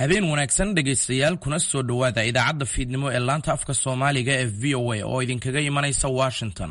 habeen wanaagsan dhegaystayaal kuna soo dhowaada idaacadda fiidnimo ee laanta afka soomaaliga ee v o a oo idinkaga imanaysa washington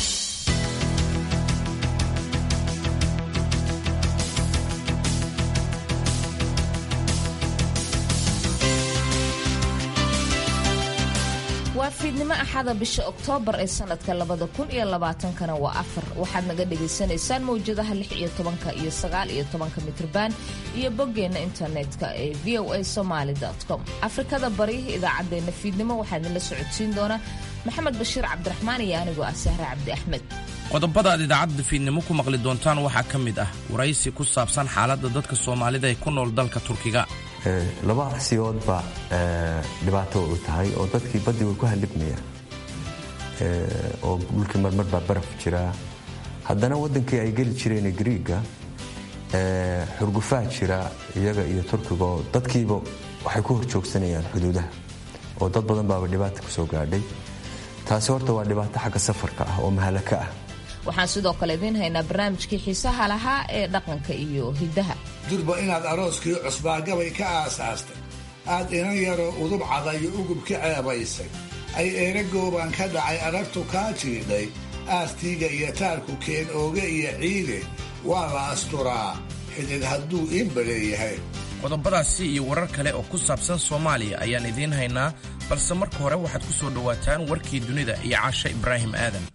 waa fiidnimo axada bisha oktoobar ee sanadka labada kun iyo labaatankana waa afar waxaad naga dhagaysanaysaan mawjadaha lix iyo tobanka iyo sagaal iyo tobanka mitrban iyo boggeenna internetka ee v o a somaali com afrikada bari idaacaddeenna fiidnimo waxaa idinla socodsiin doona maxamed bashiir cabdiraxmaan iyo anigoo ah sahre cabdi axmed qodobada aad idaacadda fiidnimo ku maqli doontaan waxaa ka mid ah waraysi ku saabsan xaaladda dadka soomaalida ee ku nool dalka turkiga laba arsiyoodba dhibaato u tahay oo dadkii baddii way ku halibmayaan oo dhulkii marmar baa baraf jiraa haddana waddankii ay geli jireen griiga xurgufaa jira iyaga iyo turkiga oo dadkiiba waxay ku hor joogsanayaan xuduudaha oo dad badan baaba dhibaata ku soo gaadhay taasi horta waa dhibaato xagga safarka ah oo mahalaka ah waxaan sidoo kale idiin haynaa barnaamijkii xiisaha lahaa ee dhaqanka iyo hiddaha durba inaad arooskii cusbaagabay ka aasaastay aad inan yaroo udub cadayo ugub ka ceebaysay ay eeragoobaan ka dhacay aragtu kaa jiidhay aastiiga iyo taarku keen ooge iyo ciide waa la asturaa xidid hadduu iinbaleeyahay qodobadaasi iyo warar kale oo ku saabsan soomaaliya ayaan idiin haynaa balse marka hore waxaad ku soo dhowaataan warkii dunida iyo caashe ibraahim aadan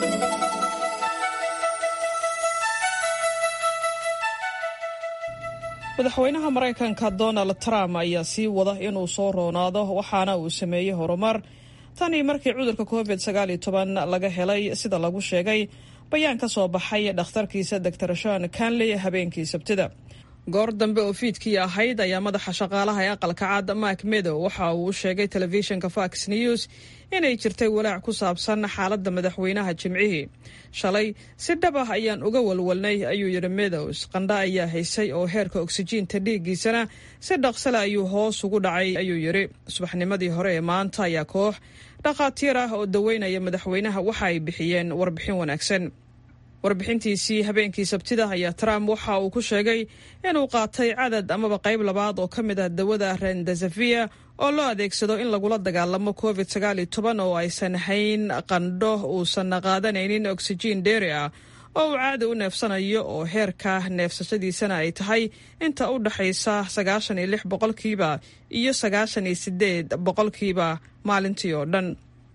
madaxweynaha maraykanka donald trump ayaa sii wada inuu soo roonaado waxaana uu sameeyey horumar tanii markii cudurka covid laga helay sida lagu sheegay bayaan ka soo baxay dhakhtarkiisa dor shan kanley habeenkii sabtida goor dambe oo fiidkii ahayd ayaa madaxa shaqaalaha ee aqalka cad mak medow waxa uu u sheegay telefishinka fox news inay jirtay walaac ku saabsan xaaladda madaxweynaha jimcihii shalay si dhab ah ayaan uga walwalnay ayuu yidhi medows qandha ayaa haysay oo heerka oksijiinta dhiiggiisana si dhaqsale ayuu hoos ugu dhacay ayuu yidhi subaxnimadii hore ee maanta ayaa koox dhakhaatiir ah oo daweynaya madaxweynaha waxa ay bixiyeen warbixin wanaagsan warbixintiisii habeenkii sabtida ayaa trump waxa uu ku sheegay inuu qaatay cadad amaba qayb labaad oo ka mid ah dawada rendesavia oo loo adeegsado in lagula dagaalamo covid oo aysan hayn qandho uusan qaadanaynin oksijiin dheeri ah oo uu caadi u neefsanayo oo heerka neefsashadiisana ay tahay inta u dhaxaysa sagaashan iyo lix boqolkiiba iyo sagaashan iyo sideed boqolkiiba maalintii oo dhan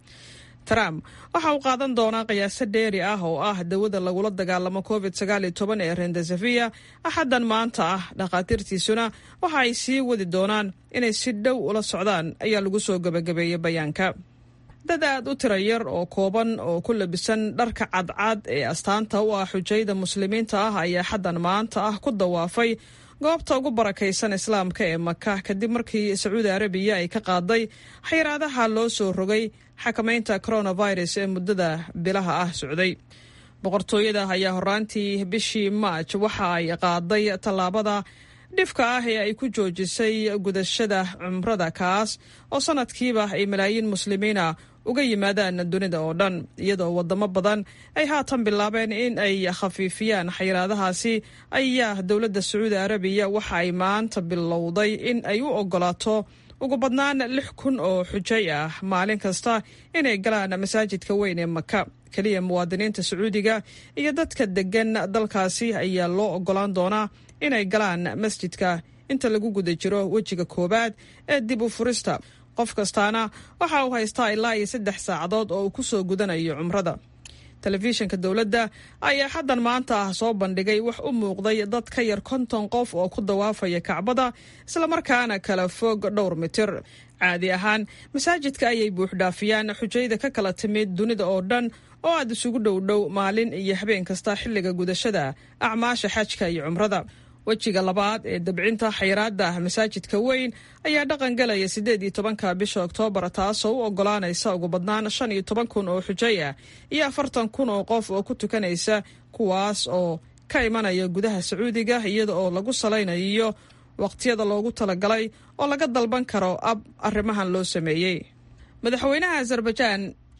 trump waxa uu qaadan doonaa qiyaaso dheeri ah oo ah dawada lagula dagaalamo covid ee rendesavia axaddan maanta ah dhakhaatiirtiisuna waxa ay sii wadi doonaan inay si dhow ula socdaan ayaa lagu soo gebagabeeyey bayaanka dad aad u tira yar oo kooban oo ku labisan dharka cadcad ee astaanta u ah xujayda muslimiinta ah ayaa xaddan maanta ah ku dawaafay goobta ugu barakaysan islaamka ee maka kadib markii sacuudi arabiya ay ka qaaday xayiraadaha loo soo rogay xakamaynta coronavirus ee muddada bilaha ah socday boqortooyada ayaa horaantii bishii maaj waxa ay qaaday tallaabada dhifka ah ee ay ku joojisay gudashada cumrada kaas oo sanadkiiba ay malaayiin muslimiina uga yimaadaan dunida oo dhan iyadoo wadamo badan ay haatan bilaabeen in ay khafiifiyaan xayiraadahaasi ayaa dowladda sacuudi arabiya waxa ay maanta bilowday in ay u ogolaato ugu badnaan lix kun oo xujay ah maalin kasta inay galaan masaajidka weyn ee maka keliya muwaadiniinta sacuudiga iyo dadka degan dalkaasi ayaa loo ogolaan doonaa inay galaan masjidka inta lagu guda jiro wejiga koowaad ee dib u furista qof kastaana waxa uu haystaa ilaa iyo saddex saacadood oo uu ku soo gudanayo cumrada telefishinka dowladda ayaa xaddan maanta ah soo bandhigay wax u muuqday dad ka yar konton qof oo ku dawaafaya kacbada islamarkaana kala fog dhowr mitir caadi ahaan masaajidka ayay buuxdhaafiyaan xujayda ka kala timid dunida oo dhan oo aad isugu dhowdhow maalin iyo habeen kasta xilliga gudashada acmaasha xajka iyo cumrada wejiga labaad ee dabcinta xayiraada masaajidka weyn ayaa dhaqan galaya siddeed iyo tobanka bisha oktoobar taasoo u ogolaanaysa ugu badnaan shan iyo toban kun oo xujay ah iyo afartan kun oo qof oo ku tukanaysa kuwaas oo ka imanaya gudaha sacuudiga iyada oo lagu salaynayo waqtiyada loogu talagalay oo laga dalban karo ab arrimahan loo sameeyey madaxweynaha azerbaijaan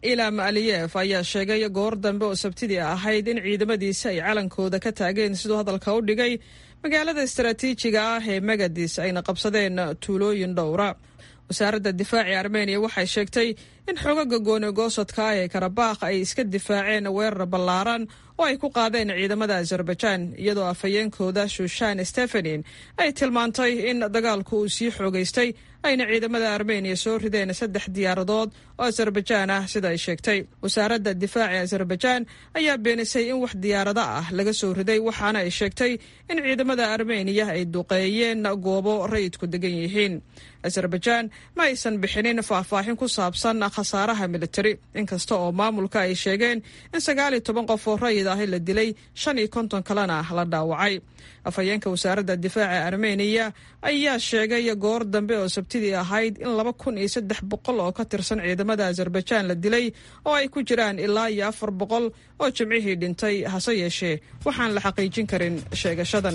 ilam aliyef ayaa sheegay goor dambe oo sabtidii ahayd in ciidamadiisa ay calankooda ka taageen siduu hadalka u dhigay magaalada istaraatiijiga ah ee magadis ayna qabsadeen tuulooyin dhowra wasaaradda difaaci armeniya waxay sheegtay in xogaga goonigoosodka ah ee karabakh ay iska difaaceen weerar ballaaran oo ay ku qaadeen ciidamada azerbaijan iyadoo afhayeenkooda shushan stefanin ay tilmaantay in dagaalku uu sii xoogaystay ayna ciidamada armeniya soo rideen saddex diyaaradood oo azerbaijan ah sida ay sheegtay wasaaradda difaaci azerbaijan ayaa beenisay in wax diyaarado ah laga soo riday waxaana ay sheegtay in ciidamada armeniya ay duqeeyeen goobo rayidku degan yihiin azerbaijan ma aysan bixinin faahfaahin ku saabsan khasaaraha militari inkasta oo maamulka ay sheegeen in sagaal iyo toban qof oo rayid ahi la dilay shan iyo konton kalena la dhaawacay afhayeenka wasaaradda difaaca armeniya ayaa sheegay goor dambe oo sabtidii ahayd in laba kun iyo saddex boqol oo ka tirsan ciidamada azerbaijan la dilay oo ay ku jiraan ilaa iyo afar boqol oo jimcihii dhintay hase yeeshee waxaan la xaqiijin karin sheegashadan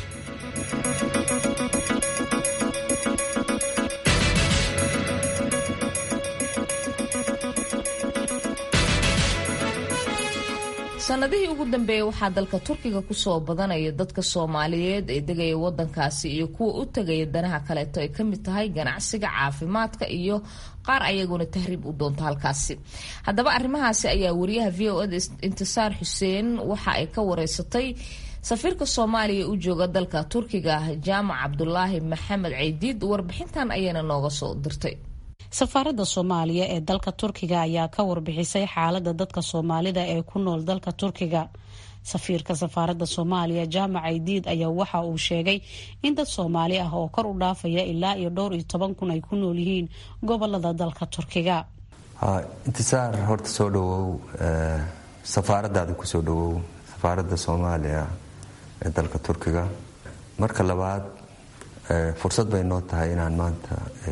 sanadihii ugu dambeeyey waxaa dalka turkiga kusoo badanaya dadka soomaaliyeed ee degaya wadankaasi iyo kuwa u tegaya danaha kaleeto ay kamid tahay ganacsiga caafimaadka iyo qaar ayaguna tahriib u doonta halkaasi haddaba arrimahaasi ayaa wariyaha v o eda intisaar xuseen waxa ay ka wareysatay safiirka soomaaliya u jooga dalka turkiga jaamac cabdulaahi maxamed ceydiid warbixintan ayayna nooga soo dirtay safaaradda soomaaliya ee dalka turkiga ayaa ka warbixisay xaalada dadka soomaalida ee ku nool dalka turkiga safiirka safaaradda soomaaliya jaamac aydiid ayaa waxa uu sheegay in dad soomaali ah oo kor u dhaafaya ilaa iyo dhowr iyo toban kun ay ku nool yihiin gobolada dalka turkiga intisaar horta soo dhawow safaaradaada kusoo dhawow safaaradda soomaaliya ee dalka turkiga marka labaad fursad bay noo tahay inaan maanta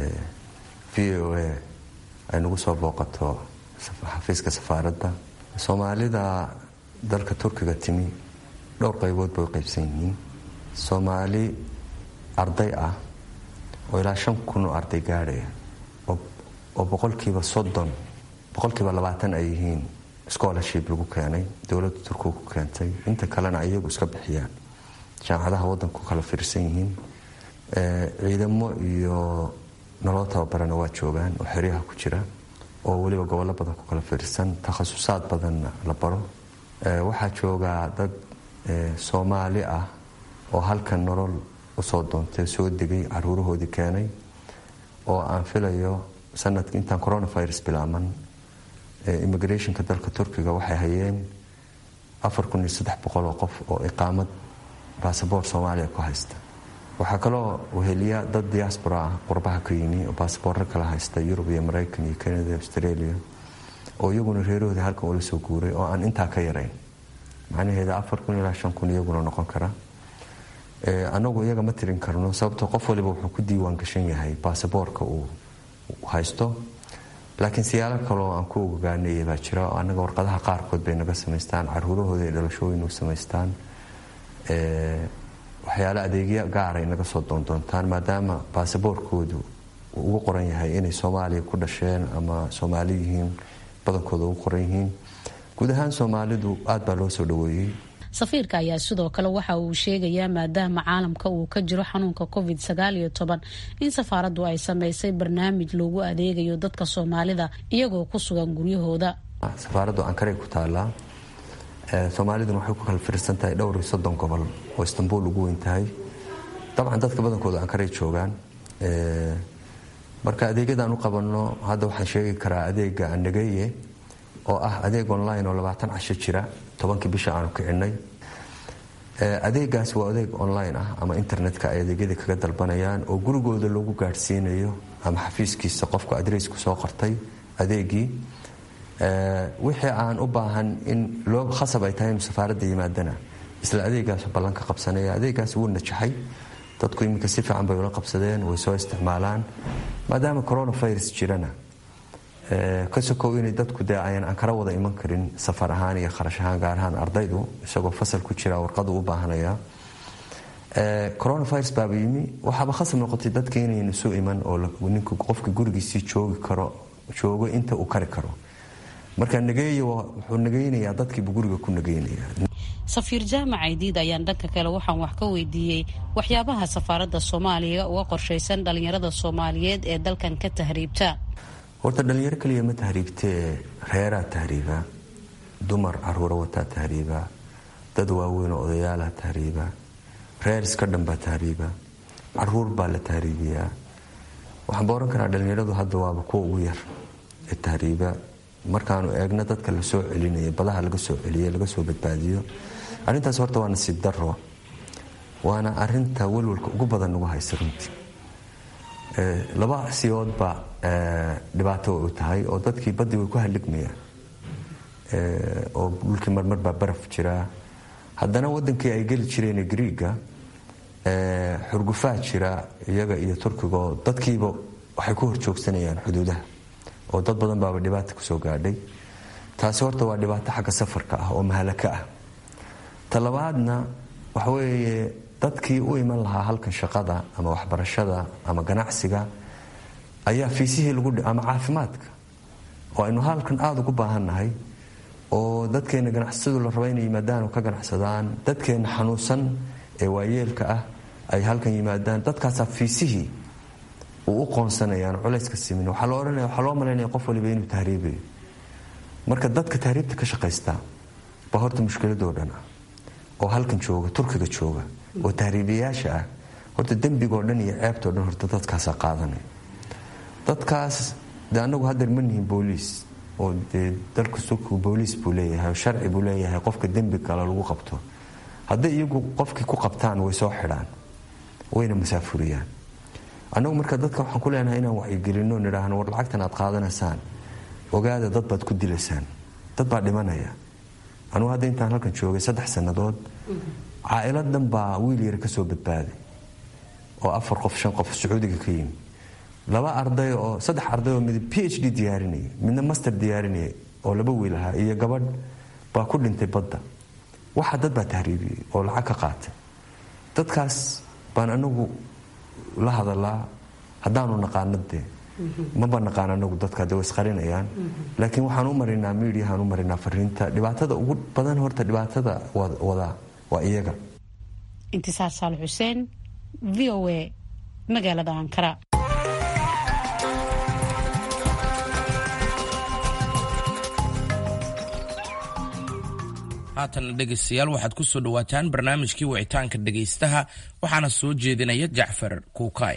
v o a ay nagu soo booqato xafiiska safaaradda soomaalida dalka turkiga timi dhowr qaybood bay u qaybsan yihiin soomaali arday ah oo ilaa shan kun oo arday gaadhaya oo boqolkiiba soddon boqolkiiba labaatan ay yihiin scholarship lagu keenay dowladda turkiga ku keentay inta kalena iyagu iska bixiyaan jaamacadaha waddanku kala fiirsan yihiin ciidamo iyo nolol tababarana waa joogaan oo xeryaha ku jira oo weliba gobollo badan ku kala fiirsan takhasusaad badanna la baro waxaa joogaa dad soomaali ah oo halkan nolol usoo doontay soo degay caruurahoodii keenay oo aan filayo sanadka intaan coronavirus bilaaman immigrationka dalka turkiga waxay hayeen afar kun iyo saddex boqol oo qof oo iqaamad basaboort soomaaliya ku haysta waxaa kaloo weheliya dad diaspora ah qurbaha ka yimi oo basaboorro kala haysta yurub iyo maraykan iyo canada australia oo iyaguna reerahooda halkan ula soo guuray oo aan intaa ka yarayn macnaheeda afar kun ilaa shan kun iyaguna noqon kara anagu iyaga ma tirin karno sababtoo qof waliba wuxuu ku diiwaan gashan yahay basaboorka uu haysto laakiin siyaalo kaloo aan ku ogaanaya baa jira oo annaga warqadaha qaarkood bay naga samaystaan caruurahooda ay dhalashooyin u samaystaan waxyaale adeegyo gaaray naga soo doondoontaan maadaama baasaboorkoodu uu ugu qoran yahay inay soomaaliya ku dhasheen ama soomaali yihiin badankooda ugu qoran yihiin guud ahaan soomaalidu aad baa loo soo dhaweeyey safiirka ayaa sidoo kale waxa uu sheegayaa maadaama caalamka uu ka jiro xanuunka covid sagaal iyo toban in safaaraddu ay sameysay barnaamij loogu adeegayo dadka soomaalida iyagoo ku sugan guryahooda safaaraddu ankaray ku taallaa soomaaliduna waxay ku kala fiirsan tahay dhowr iyo soddon gobol oo istanbul ugu weyn tahay dabcan dadka badankooda ankaray joogaan marka adeegyadaan u qabanno hadda waxaan sheegi karaa adeega anageye oo ah adeeg online oo labaatan casho jira tobankii bisha aanu kicinay adeegaas waa adeeg online ah ama internetka ay adeegyadii kaga dalbanayaan oo gurigooda loogu gaadhsiinayo ama xafiiskiisa qofku adreesku soo qortay adeegii wixii aan u baahan in loo khasab ay tahay inu safaaradda yimaadana isla adeegaas ballanka qabsanaya adeegaas wuu najaxay dadku iminka si fiican bay ula qabsadeen way soo isticmaalaan maadaama coronavirus jirana ka sokow inay dadku dee ayan ankara wada iman karin safar ahaan iyo kharash ahaan gaar ahaan ardaydu isagoo fasal ku jira warqadu u baahanaya coronavirus baaba yimi waxaaba khasab noqotay dadka inaynu isu iman oo ninku qofka gurigiisii joogi karo joogo inta uu kari karo marka nageeya wuxuu nageynayaa dadkiibu guriga ku nageynaya safiir jaamac aydiid ayaan dhanka kale waxaan wax ka weydiiyey waxyaabaha safaaradda soomaaliya uga qorshaysan dhallinyarada soomaaliyeed ee dalkan ka tahriibta horta dhallinyaro kaliya ma tahriibtee reeraa tahriiba dumar caruura wataa tahriiba dad waaweynoo odayaalaha tahriiba reer iska dhanbaa tahriiba caruur baa la tahriibiyaa waxaan ba ohan karaa dhallinyaradu hadda waaba kuwa ugu yar ee tahriiba markaanu eegno dadka la soo celinaya badaha laga soo celiya laga soo badbaadiyo arrintaas horta waa nasiib daro waana arinta welwalka ugu badan nagu haysa runtii laba siyoodba dhibaato u tahay oo dadkii badii way ku haligmayaan oo dhulkii marmar baa baraf jiraa haddana wadankii ay geli jireen griiga xurgufaa jira iyaga iyo turkiga oo dadkiiba waxay ku horjoogsanayaan xuduudaha oo dad badan baaba dhibaata kusoo gaadhay taasi horta waa dhibaato xagga safarka ah oo mahalaka ah talabaadna waxaweeye dadkii u iman lahaa halkan shaqada ama waxbarashada ama ganacsiga ayaa fiisihii lagu ama caafimaadka oo aynu halkan aada ugu baahannahay oo dadkeena ganacsatadu la raba inay yimaadaan oo ka ganacsadaan dadkeena xanuunsan ee waayeelka ah ay halkan yimaadaan dadkaasaa fiisihii uu u qoonsanayaan culayska simin waxaa loo odhanaya waxaa loo malaynaya qof waliba inuu tahriibayo marka dadka tahriibta ka shaqaysta baa horta mushkiladoo dhan ah oo halkan jooga turkiga jooga oo tahriibayaasha ah horta dembigoo dhan iyo ceebtoo dhan horta dadkaasaa qaadanaya dadkaas de anagu hadeer ma nihin booliis oo dee dalka turkigu booliis buu leeyahay oo sharci buu leeyahay qofka dembi kale lagu qabto hadday iyagu qofkii ku qabtaan way soo xidhaan wayna masaafuriyaan annagu marka dadka waxaan ku leenahay inaan wacyigelinno nidhaahno war lacagtan aad qaadanaysaan ogaada dad baad ku dilaysaan dad baa dhimanaya anugu hadda intaan halkan joogay saddex sannadood caailad dhan baa wiil yar ka soo badbaaday oo afar qof shan qof sacuudiga ka yimi laba arday oo saddex arday oo mid p h d diyaarinaya midna master diyaarinaya oo laba wiil ahaa iyo gabadh baa ku dhintay badda waxa dad baa tahriibiyey oo lacag ka qaatay dadkaas baan anagu la hadalaa haddaanu naqaano dee maba naqaan anagu dadka de way isqarinayaan laakiin waxaan u marinaa midiyahaan u marinaa fariinta dhibaatada ugu badan horta dhibaatada wadaa waa iyaga intisaar saal xuseen v o a magaalada ankara haatanna dhegaystayaal waxaad ku soo dhowaataan barnaamijkii wicitaanka dhegaystaha waxaana soo jeedinaya jacfar kuukaay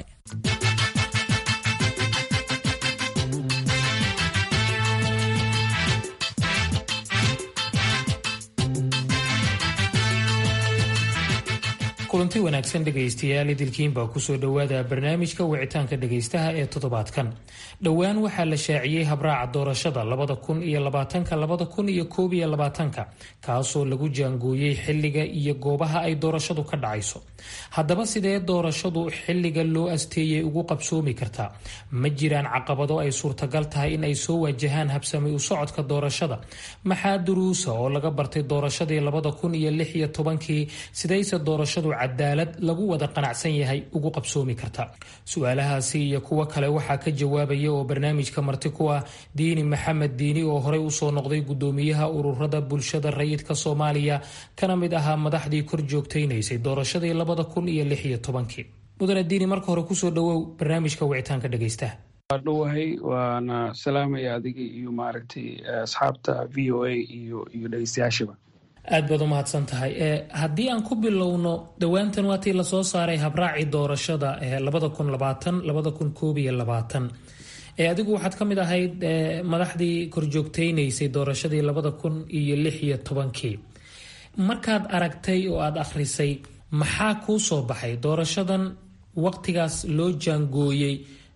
kulanti wanaagsan dhegaystayaal idilkiin baa kusoo dhowaada barnaamijka wicitaanka dhegaystaha ee toddobaadkan dhowaan waxaa la shaaciyey habraaca doorashada labada kun iyo labaatanka labada kun iyo koob iyo labaatanka kaasoo lagu jaangooyey xilliga iyo goobaha ay doorashadu ka dhacayso haddaba sidee doorashadu xilliga loo asteeyey ugu qabsoomi kartaa ma jiraan caqabado ay suurtagal tahay in ay soo waajahaan habsami u socodka doorashada maxaa duruusa oo laga bartay doorashadii labada kun iyo lix iyo tobankii sidayse doorashadu cadaalad lagu wada qanacsan yahay ugu qabsoomi karta su-aalahaasi iyo kuwo kale waxaa ka jawaabaya oo barnaamijka marti ku ah diini maxamed diini oo horey usoo noqday gudoomiyaha ururada bulshada rayidka soomaaliya kana mid ahaa madaxdii kor joogtaynaysay doorashadii labada kun iyo lix iyo tobankii mudane diini marka hore kusoo dhawow barnaamijka wicitaanka dhegaystaha waa dhowahay waana salaamaya adiga iyo maaragtay asxaabta v o a iyo iyo dhegeystayaashaba aad baad u mahadsan tahay haddii aan ku bilowno dhowaantan waatii lasoo saaray habraacii doorashada labada kun labaatan labada kun koob iyo labaatan adigu waxaad ka mid ahayd madaxdii korjoogtaynaysay doorashadii labada kun iyo lix iyo tobankii markaad aragtay oo aada akhrisay maxaa kuu soo baxay doorashadan waqtigaas loo jaangooyey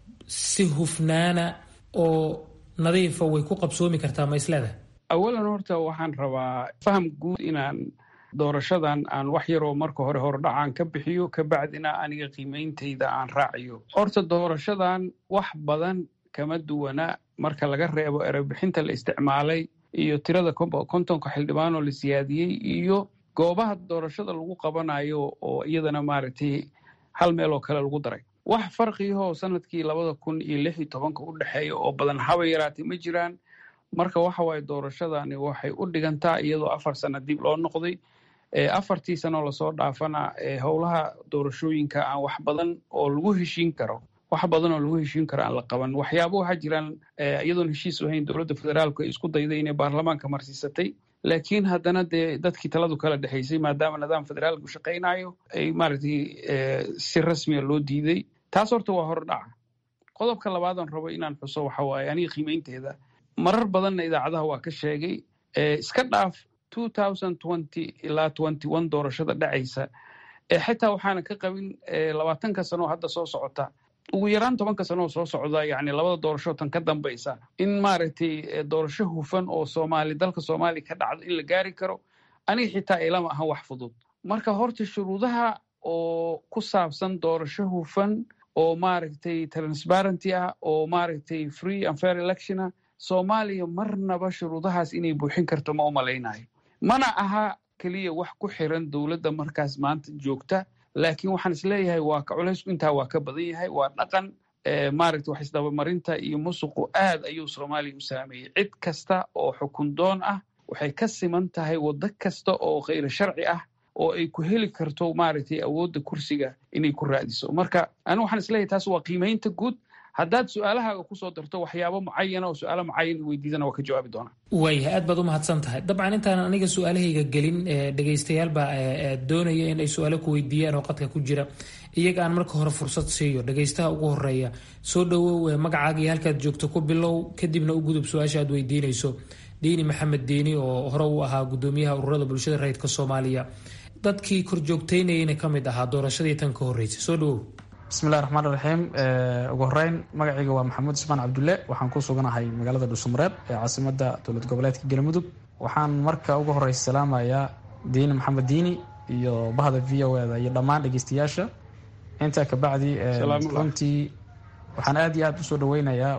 si hufnaana oo nadiifa way ku qabsoomi kartaa ma isleedahay awalan horta waxaan rabaa faham guud inaan doorashadan aan wax yaroo marka hore hordhacaan ka bixiyo kabacdina aniga qiimeyntayda aan raaciyo horta doorashadan wax badan kama duwana marka laga reebo erebixinta la isticmaalay iyo tirada kontonka xildhibaan oo la siyaadiyey iyo goobaha doorashada lagu qabanayo oo iyadana maaragtay hal meel oo kale lagu daray wax farqiyahoo sanadkii labada kun iyo lix iyo tobanka u dhexeeya oo badan haba yaraatay ma jiraan marka waxa waaye doorashadani waxay u dhigantaa iyadoo afar sano dib loo noqday afartii sanoo lasoo dhaafana howlaha doorashooyinka aan wax badan oo lagu heshiin karo wax badan oo lagu heshiin karo aan la qaban waxyaaba waxaa jiraan iyadoon heshiis ahayn dowladda federaalku ay isku dayday inay baarlamaanka marsiisatay laakiin haddana dee dadkii taladu kala dhexaysay maadaama nidaam federaalku shaqaynayo ay maaragtay si rasmiya loo diiday taas horta waa hordhaca qodobka labaadaan rabo inaan xuso waxa waaye aniga qiimaynteeda marar badanna idaacadaha waa ka sheegay iska dhaaf ilaa doorashada dhacaysa xitaa waxaana ka qabin labaatanka sanoo hadda soo socota ugu yaraan tobanka sanoo soo socda yani labada doorasho tan ka dambaysa in maaragtay doorasho hufan oo soomaali dalka soomaaliya ka dhacdo in la gaari karo aniga xitaa ilama ahan wax fudud marka horta shuruudaha oo ku saabsan doorasho hufan oo maaragtay transparenty ah oo maaragtay free and fair electiona soomaaliya marnaba shuruudahaas inay buuxin karto ma u malaynayo mana aha keliya wax ku xiran dowladda markaas maanta joogta laakiin waxaan isleeyahay waa ka culaysku intaa waa ka badan yahay waa dhaqan maaragta wax isdabamarinta iyo musuqu aad ayuu soomaaliya u saameeyey cid kasta oo xukun doon ah waxay ka siman tahay waddo kasta oo khayr sharci ah oo ay ku heli karto maaragtay awoodda kursiga inay ku raadiso marka anigu waxaan isleeyahay taas waa qiimaynta guud haddaad su-aalahaaga kusoo darto waxyaabo mucayana oo su-aalo mucayan weydiidana waa ka jawaabi doonaa waaya aad baad u mahadsan tahay dabcan intaanan aniga su-aalahayga gelin dhegaystayaal baa doonaya in ay su-aalo ku weydiiyaan oo qadka ku jira iyaga aan marka hore fursad siiyo dhegaystaha ugu horeeya soo dhowow magacaaga iyo halkaad joogto ku bilow kadibna u gudub su-aasha aad weydiinayso diini maxamed diini oo hore u ahaa gudoomiyaha ururada bulshada rayidka soomaaliya dadkii korjoogteynayana ka mid ahaa doorashadii tan ka horreysay soo dhowow bismillahi raxmaan raxiim ugu horeyn magacayga waa maxamuud ismaan cabdulle waxaan ku suganahay magaalada dhuusamareeb ee caasimada dowlad goboleedka galmudug waxaan marka ugu horeysa salaamayaa diini maxamed diini iyo bahda v o eda iyo dhammaan dhegeystayaasha intaa kabacdi runtii waxaan aad iyo aad usoo dhaweynayaa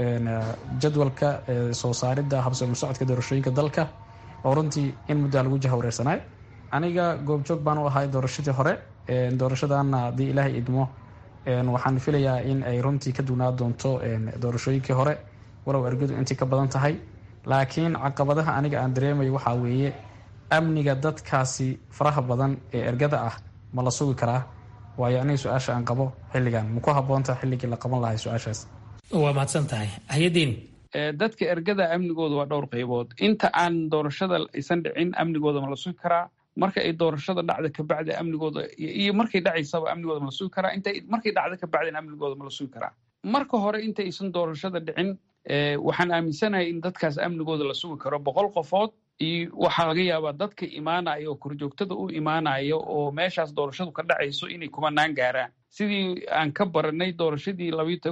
jadwalka soo saaridda habsami socodka doorashooyinka dalka oo runtii in muddaa lagu jahawareersanay aniga goobjoog baan u ahay doorashadii hore doorashadana haddii ilaahay idmo waxaan filayaa in ay runtii ka dugnaa doonto doorashooyinkii hore walow ergadu intii ka badan tahay laakiin caqabadaha aniga aan dareemayo waxaa weeye amniga dadkaasi faraha badan ee ergada ah ma la sugi karaa waayo aniga su-aasha aan qabo xilligan maku haboonta xilligii la qaban lahay su-aashaas waa mahadsan tahay hayadiin dadka ergada amnigooda waa dhowr qaybood inta aan doorashada aysan dhicin amnigooda ma la sugi karaa marka ay doorashada dhacda kabacdi amnigooda iyo markay dhacaysaba amnigooda ma la sugi karaa inta markay dhacda kabacdina amnigooda ma la sugi karaa marka hore inta aysan doorashada dhicin waxaan aaminsanahay in dadkaas amnigooda la sugi karo boqol qofood iyo waxaa laga yaabaa dadka imaanaya oo korjoogtada u imaanaya oo meeshaas doorashadu ka dhacayso inay kumanaan gaaraan sidii aan ka baranay doorashadii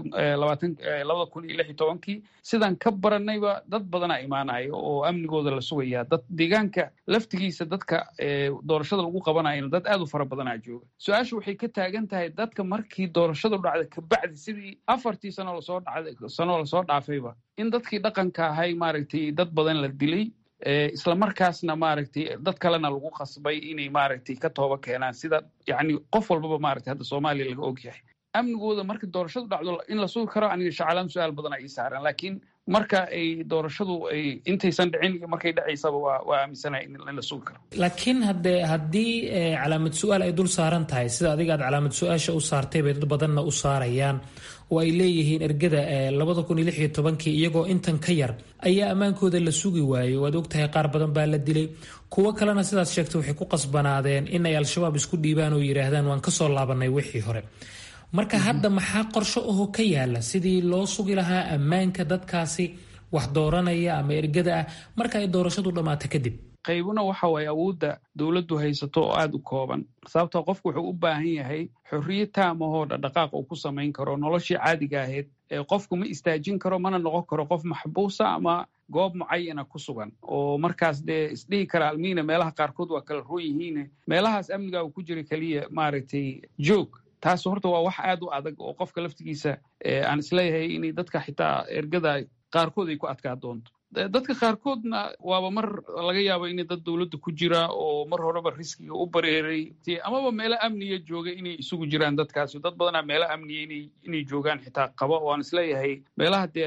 labada kun iyo lix iyo tobankii sidaan ka baranayba dad badanaa imaanaya oo amnigooda la sugaya dad deegaanka laftigiisa dadka doorashada lagu qabanayana dad aad u fara badanaa jooga su-aasha waxay ka taagan tahay dadka markii doorashadu dhacda kabacdi sidii afartii sano lasoo dhacda sanoo lasoo dhaafayba in dadkii dhaqanka ahay maaragtay dad badan la dilay isla markaasna maaragtay dad kalena lagu qasbay inay maaragtay ka tooba keenaan sida yani qof walbaba maaragtay hadda soomaaliya laga og yahay amnigooda marka doorashadu dhacdo in la sugi karo aniga shaclaan su-aal badan ay saaran laakiin marka ay doorashadu ay intaysan dhicin iyo markay dhacaysaba waa waa aaminsanahay in la sugi karo laakiin hadde haddii calaamad su-aal ay dul saaran tahay sida adiga aad calaamad su-aasha u saartay bay dad badanna u saarayaan oo ay leeyihiin ergada labada kun iyo lix iyo tobankii iyagoo intan ka yar ayaa ammaankooda la sugi waayey waad ogtahay qaar badan baa la dilay kuwo kalena sidaas sheegtay waxay ku qasbanaadeen in ay al-shabaab isku dhiibaan oo yidhaahdaan waan kasoo laabanay wixii hore marka hadda maxaa qorsho aho ka yaala sidii loo sugi lahaa ammaanka dadkaasi wax dooranaya ama ergada ah marka ay doorashadu dhammaato kadib qaybuna waxa waaye awoodda dowladdu haysato oo aada u kooban sababtoo qofku wuxuu u baahan yahay xorriye taamahoo dhaqdhaqaaq uu ku samayn karo noloshii caadiga ahayd ee qofku ma istaajin karo mana noqon karo qof maxbuusa ama goob mucayana ku sugan oo markaas dee isdhihi kara almiina meelaha qaarkood waa kala roon yihiine meelahaas amniga uu ku jira keliya maaragtay joog taas horta waa wax aad u adag oo qofka laftigiisa aan isleeyahay inay dadka xitaa ergada qaarkood ay ku adkaa doonto dadka qaarkoodna waaba mar laga yaabo inay dad dowladda ku jira oo mar horeba riskiga u bareeray amaba meelo amniya jooga inay isugu jiraan dadkaasi dad badanaa meelo amniya inay joogaan xitaa qaba oo aan isleeyahay meelaha dee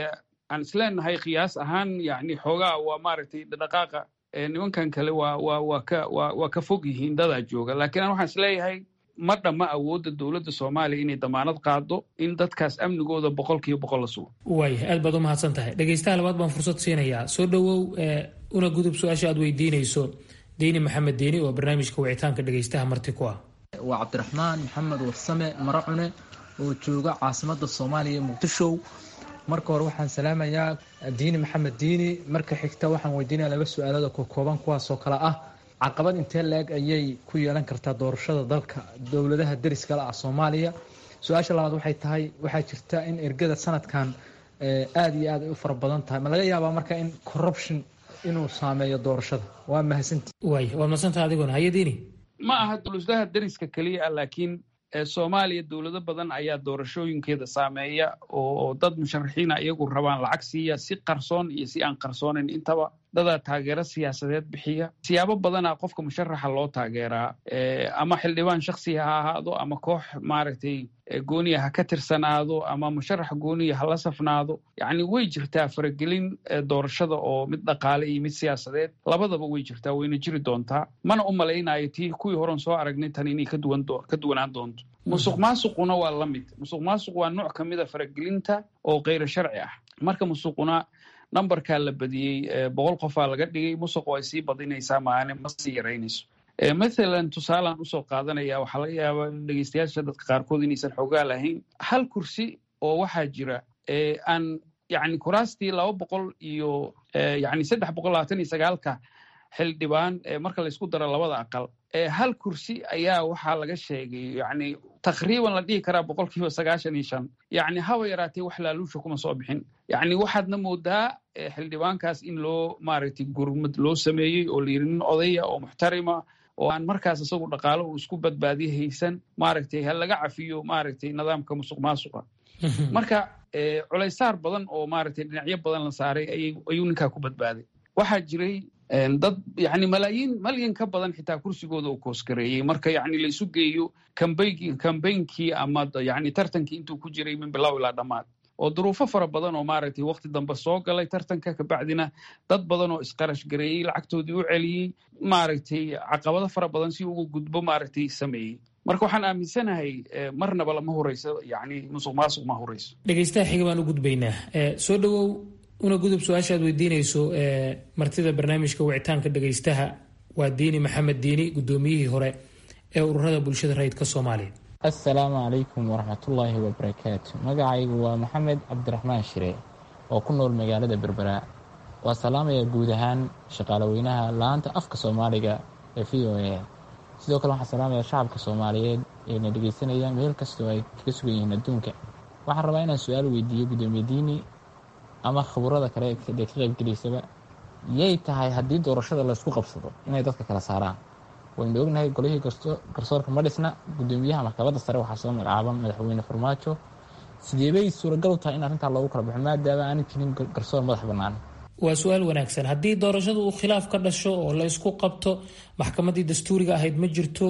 aan isleenahay qiyaas ahaan yani xoogaa waa maaragtay dhaqaaqa nimankan kale waa waa waa ka waa waa ka fog yihiin dadaa jooga laakiin aan waxaan isleeyahay ma dhamma awoodda dowladda soomaaliya inay damaanad qaado in dadkaas amnigooda boqol kiiba boqol la sugo waaya aad baad u mahadsan tahay dhegaystaha labaad baan fursad siinayaa soo dhowow una gudub su-aasha aad weydiinayso diini maxamed diini oo barnaamijka wicitaanka dhegaystaha marti ku ah waa cabdiraxmaan maxamed warsame maracune oo jooga caasimada soomaaliya muqdisho marka hore waxaan salaamayaa diini maxamed diini marka xigta waxaan weydiinaya laba su-aalada kokooban kuwaasoo kale ah caqabad intee la-eg ayay ku yeelan kartaa doorashada dalka dowladaha deriskala ah soomaaliya su-aasha labaad waxay tahay waxaa jirta in ergada sanadkan aada iyo aad ay u fara badan tahay ma laga yaabaa marka in corruption inuu saameeyo doorashada waa mahadsanti waay waad mahadsantaha adiguna haye diini ma aha dowladaha deriska keliya ah laakiin soomaaliya dowlado badan ayaa doorashooyinkeeda saameeya oo dad musharaxiina iyagu rabaan lacag siiya si qarsoon iyo si aan qarsoonayn intaba dadaa taageero siyaasadeed bixiya siyaabo badanaa qofka musharaxa loo taageeraa ama xildhibaan shaksiga ha ahaado ama koox maaragtay gooniya ha ka tirsanaado ama musharax gooniya ha la safnaado yacni way jirtaa faragelin doorashada oo mid dhaqaale iyo mid siyaasadeed labadaba way jirtaa wayna jiri doontaa mana u malaynayo tii kuwii horen soo aragnay tan inay ka duwanaan doonto musuq maasuquna waa la mid musuq maasuq waa nooc ka mid a faragelinta oo keyro sharci ah marka musuquna numberkaa la badiyey boqol qofaa laga dhigay musuq ay sii badinaysaa maane ma sii yaraynayso mathalan tusaalaan usoo qaadanaya waxaa laga yaabaa dhegeystayaasha dadka qaarkood inaysan xoogaa lahayn hal kursi oo waxaa jira aan yani kuraastii laba boqol iyo yani saddex boqol labaatan iyo sagaalka xildhibaan marka laysku daro labada aqal hal kursi ayaa waxaa laga sheegay yani takriiban la dhihi karaa boqol kiiba sagaashan iyo shan yani haba yaraatee wax laaluusha kuma soo bixin yani waxaadna moodaa xildhibaankaas in loo maaragtay gurmad loo sameeyey oo layiri nin odaya oo muxtarima oo aan markaas isagu dhaqaalo uu isku badbaadiye haysan maaragtay ha laga cafiyo maaragtay nidaamka musuq maasuqa marka culaysaar badan oo maaragtay dhinacyo badan la saaray ayuu ninkaa ku badbaaday waxaa jiray dad yani malaayiin malyan ka badan xitaa kursigooda uu koosgareeyey marka yani la isu geeyo kambeynkii ama yani tartankii intuu ku jiray min bilow ilaa dhammaad oo duruufo fara badan oo maaragtay wakti dambe soo galay tartanka kabacdina dad badan oo isqarash gareeyey lacagtoodii u celiyey maaragtay caqabado fara badan si uga gudbo maaragtay sameeyey marka waxaan aaminsanahay marnaba lama horeyso yani musuq maasuq ma horeyso dhegeystaha xiga baan u gudbaynaa soo dhowow una gudub su-aasha aad weydiinayso martida barnaamijka wicitaanka dhegeystaha waa diini maxamed diini guddoomiyihii hore ee ururada bulshada rayidka soomaaliya assalaamu calaykum waraxmatullaahi wabarakaatu magacaygu waa maxamed cabdiraxmaan shire oo ku nool magaalada berbera waa salaamaya guud ahaan shaqaalaweynaha la-aanta afka soomaaliga ee v o a sidoo kale waxaan salaamaya shacabka soomaaliyeed ee na dhegeysanaya meel kastoo ay kaga sugan yihiin adduunka waxaan rabaa inaan su-aal weydiiyo guddoomiye diini ama khaburada kale ee ka qaybgelaysaba yay tahay haddii doorashada laysku qabsado inay dadka kala saaraan waynu ognahay golihii garsoorka ma dhisna guddoomiyaha maxkamadda sare waxaa soo magacaaban madaxweyne farmaajo sideebay suuragal u tahay in arrintaa loogu kala baxo maadaama aanay jirin garsoor madax bannaan waa su-aal wanaagsan haddii doorashadu uu khilaaf ka dhasho oo la ysku qabto maxkamaddii dastuuriga ahayd ma jirto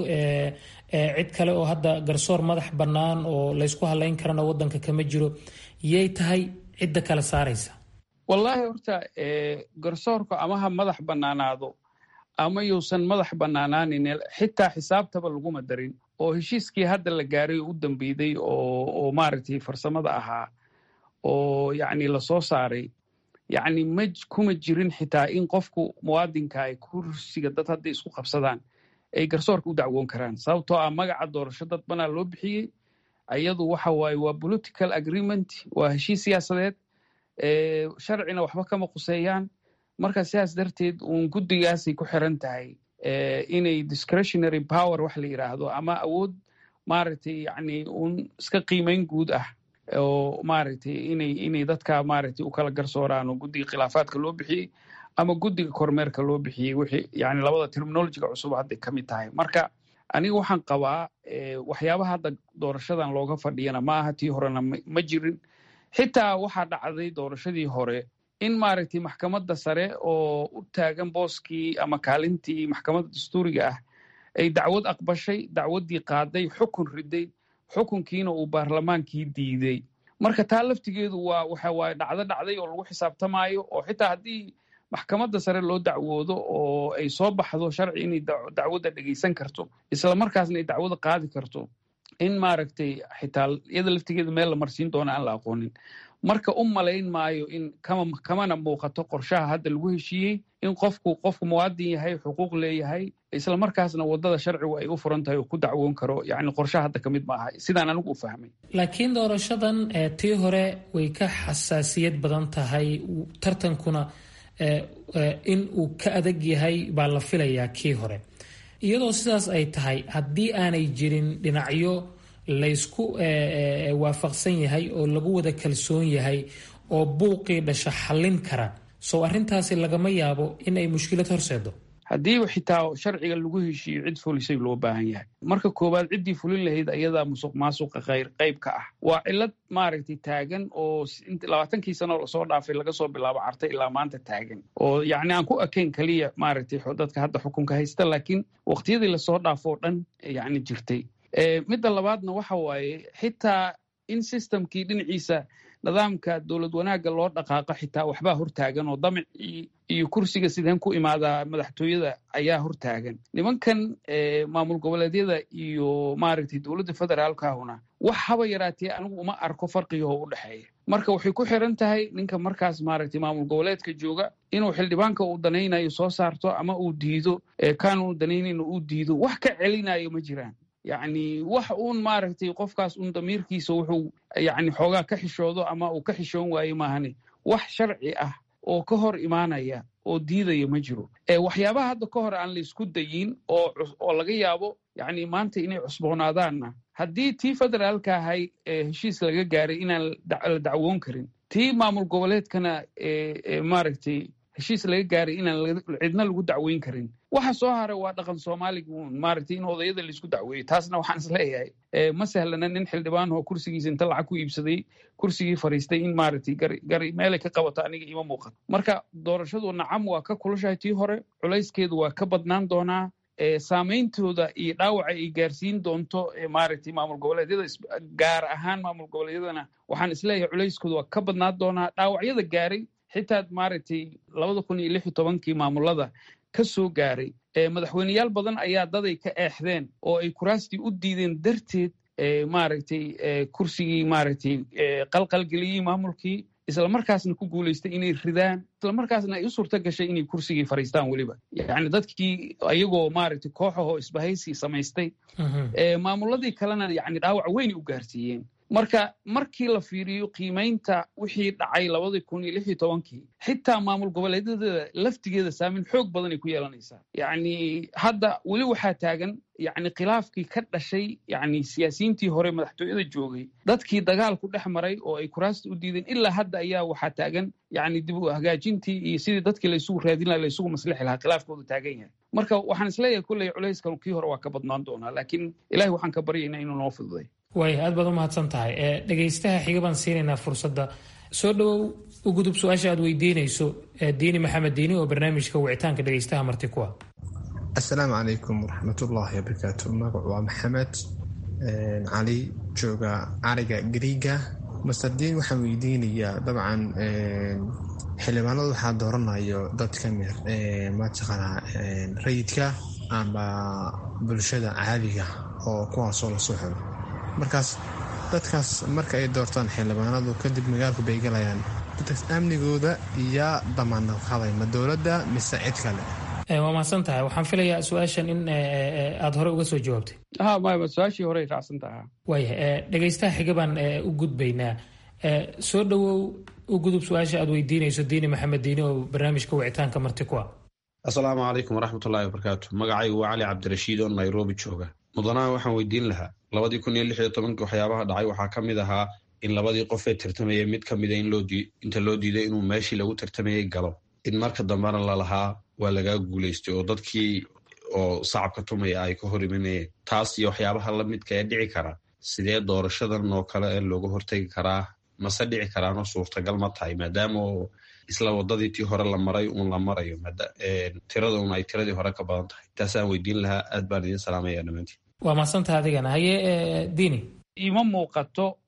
cid kale oo hadda garsoor madax bannaan oo laysku halayn karana wadanka kama jiro yay tahay cidda kala saaraysa wallaahi horta garsoorka ama ha madax bannaanaado ama yuusan madax bannaanaanin xitaa xisaabtaba laguma darin oo heshiiskii hadda la gaaray oo u dambeyday oo maaragtay farsamada ahaa oo yacni lasoo saaray yacni ma kuma jirin xitaa in qofku muwaadinka ay kursiga dad hadday isku qabsadaan ay garsoorka u dacwoon karaan sababtoo ah magaca doorasho dad banaa loo bixiyey ayadu waxa waaye waa political agreement waa heshiis siyaasadeed sharcina waxba kama quseeyaan marka sidaas darteed uun guddigaasay ku xiran tahay inay discretionary power wax la yidhaahdo ama awood maaragtay yacni uun iska qiimeyn guud ah oo maaragtay inay inay dadka maaragtay u kala garsooraan oo guddiga khilaafaadka loo bixiyey ama guddiga kormeerka loo bixiyey wixii yani labada terminologiga cusub hadday ka mid tahay marka aniga waxaan qabaa waxyaabaha hadda doorashadan looga fadhiyana ma aha tii horena ma jirin xitaa waxaa dhacday doorashadii hore in maaragtay maxkamadda sare oo u taagan booskii ama kaalintii maxkamadda dastuuriga ah ay dacwad aqbashay dacwaddii qaaday xukun riday xukunkiina uu baarlamaankii diiday marka taa laftigeedu waa waxa waaye dhacdo dhacday oo lagu xisaabtamaayo oo xitaa haddii maxkamadda sare loo dacwoodo oo ay soo baxdo sharci inay dacwadda dhegeysan karto isla markaasna ay dacwada qaadi karto in maaragtay xitaa iyada laftigeeda meel la marsiin doona aan la aqoonin marka u malayn maayo in kamana muuqato qorshaha hadda lagu heshiiyey in qofku qofku muwaadin yahay xuquuq leeyahay isla markaasna wadada sharcigu ay u furan tahay oo ku dacwoon karo yani qorshaha hadda ka mid maaha sidaan anigu u fahmay laakiin doorashadan tii hore way ka xasaasiyad badan tahay tartankuna in uu ka adag yahay baa la filayaa kii hore iyadoo sidaas ay tahay haddii aanay jirin dhinacyo laysku waafaqsan yahay oo lagu wada kalsoon yahay oo buuqii dhasha xallin kara sow arrintaasi lagama yaabo in ay mushkilad horseedo haddiiba xitaa sharciga lagu heshiiyo cid fulisay loo baahan yahay marka koowaad ciddii fulin lahayd ayadaa musuq maasuqa khayr qayb ka ah waa cilad maaragtay taagan oo labaatankii sano lasoo dhaafay laga soo bilaabo cartay ilaa maanta taagan oo yacni aan ku ekayn keliya maaragtay dadka hadda xukunka haysta laakiin waqtiyadii lasoo dhaafo o dhan yacni jirtay midda labaadna waxa waaye xitaa in systemkii dhinaciisa nidaamka dowlad wanaagga loo dhaqaaqo xitaa waxbaa hortaagan oo damicii iyo kursiga sideen ku imaadaa madaxtooyada ayaa hortaagan nimankan maamul goboleedyada iyo maaragtay dowladda federaalkahuna wax haba yaraatee anigu uma arko farqigahoo u dhexeeya marka waxay ku xiran tahay ninka markaas maaragtay maamul goboleedka jooga inuu xildhibaanka uu danaynayo soo saarto ama uu diido kaanuu danaynayn uu diido wax ka celinayo ma jiraan yacni wax uun maaragtay qofkaas uun damiirkiisa wuxuu yacni xoogaa ka xishoodo ama uu ka xishoon waaye maahane wax sharci ah oo ka hor imaanaya oo diidaya ma jiro waxyaabaha hadda ka hor aan la isku dayin oo oo laga yaabo yacni maanta inay cusboonaadaanna haddii tii federaalka ahay heshiis laga gaaray inaan la dacwoon karin tii maamul goboleedkana maaragtay heshiis laga gaaray inaan cidna lagu dacweyn karin waxa soo haray waa dhaqan soomaaliga uun maaragtay in odayada laisku dacweeyo taasna waxaan is leeyahay ma sahlana nin xildhibaan oo kursigiisa inta lacag ku iibsaday kursigii fariistay in maaragtay gari gari meelay ka qabato aniga ima muuqato marka doorashadu nacam waa ka kulushahay tii hore culayskeedu waa ka badnaan doonaa saameyntooda iyo dhaawaca ay gaarsiin doonto maaragtay maamul goboleedyada gaar ahaan maamul goboleedyadana waxaan isleeyahay culayskooda waa ka badnaan doonaa dhaawacyada gaaray xitaa maaragtay labada kun iyo lix iyo tobankii maamulada ka soo gaaray madaxweyneyaal badan ayaa daday ka eexdeen oo ay kuraastii u diideen darteed maaragtay kursigii maaragtay qalqalgeliyey maamulkii isla markaasna ku guulaystay inay ridaan isla markaasna ay u suurto gashay inay kursigii fariistaan weliba yacni dadkii ayagoo maaragtay kooxahoo isbahaysi samaystay maamuladii kalena yacni dhaawac weynay u gaarsiiyeen marka markii la fiiriyo qiimaynta wixii dhacay labadii kun iyo lix iyo tobankii xitaa maamul goboleedyada laftigeeda saameyn xoog badan ay ku yeelanaysaa yacni hadda weli waxaa taagan yacni khilaafkii ka dhashay yacni siyaasiyiintii hore madaxtooyada joogay dadkii dagaalku dhex maray oo ay kuraasta u diideen ilaa hadda ayaa waxaa taagan yacni dib u hagaajintii iyo sidii dadkii laysugu raadin laha laysugu maslixi lahaa khilaafkoodu taagan yahay marka waxaan isleeyahay kulley culayskan kii hore waa ka badnaan doonaa laakiin ilahi waxaan ka baryaynaa inuu noo fududay waaya aad baad u mahadsan tahay dhegaystaha xiga baan siinaynaa fursadda soo dhowow u gudub su-aasha aad weydiinayso diini maxamed diini oo barnaamijka wicitaanka dhegaystaha marti kuwa assalaamu calaykum waraxmatullaahi wabarakaatu magacu waa maxamed cali jooga cariga griiga master diin waxaan weydiinayaa dabcan xildhibaanada waxaa dooranayo dad ka mid mataqaanaa rayidka amba bulshada caadiga oo kuwaasoo lasoo xiro markaas dadkaas marka ay doortaan xildhibaanadu kadib magaalku bay galayaan dadkaas amnigooda iyo damaanad qaday ma dowladda mise cid kale waa mahadsan tahay waxaan filayaa su-aashan in aada hore uga soo jawaabtay ha maya su-aashii horey raacsan tahaa waayahay dhegaystaha xiga baan u gudbaynaa soo dhowow u gudub su-aasha aad weydiinayso diini maxamed diini oo barnaamijka wicitaanka marti ku ah assalaamu calaykum waraxmatullaahi wabarakaatu magacaygu waa cali cabdirashiid oo nairobi jooga mudanaha waxaan weydiin lahaa labadii kun iyo lix iyo tobankii waxyaabaha dhacay waxaa ka mid ahaa in labadii qof ee tartamayay mid ka mida inta loo diiday inuu meeshii lagu tartamayay galo in marka dambena lalahaa waa lagaa guulaystay oo dadkii oo sacabka tumaya ay ka hor imanayeen taas iyo waxyaabaha la midka ee dhici kara sidee doorashadan oo kale ee looga hortegi karaa mase dhici karaanoo suurtagal ma tahay maadaama isla wadadii tii hore la maray uun la marayo tirada un ay tiradii hore ka badan tahay taasaan weydiin lahaa aad baan idiin salaamaya dhammaantiin waa mahadsantaha adigana haye diini ima muuqato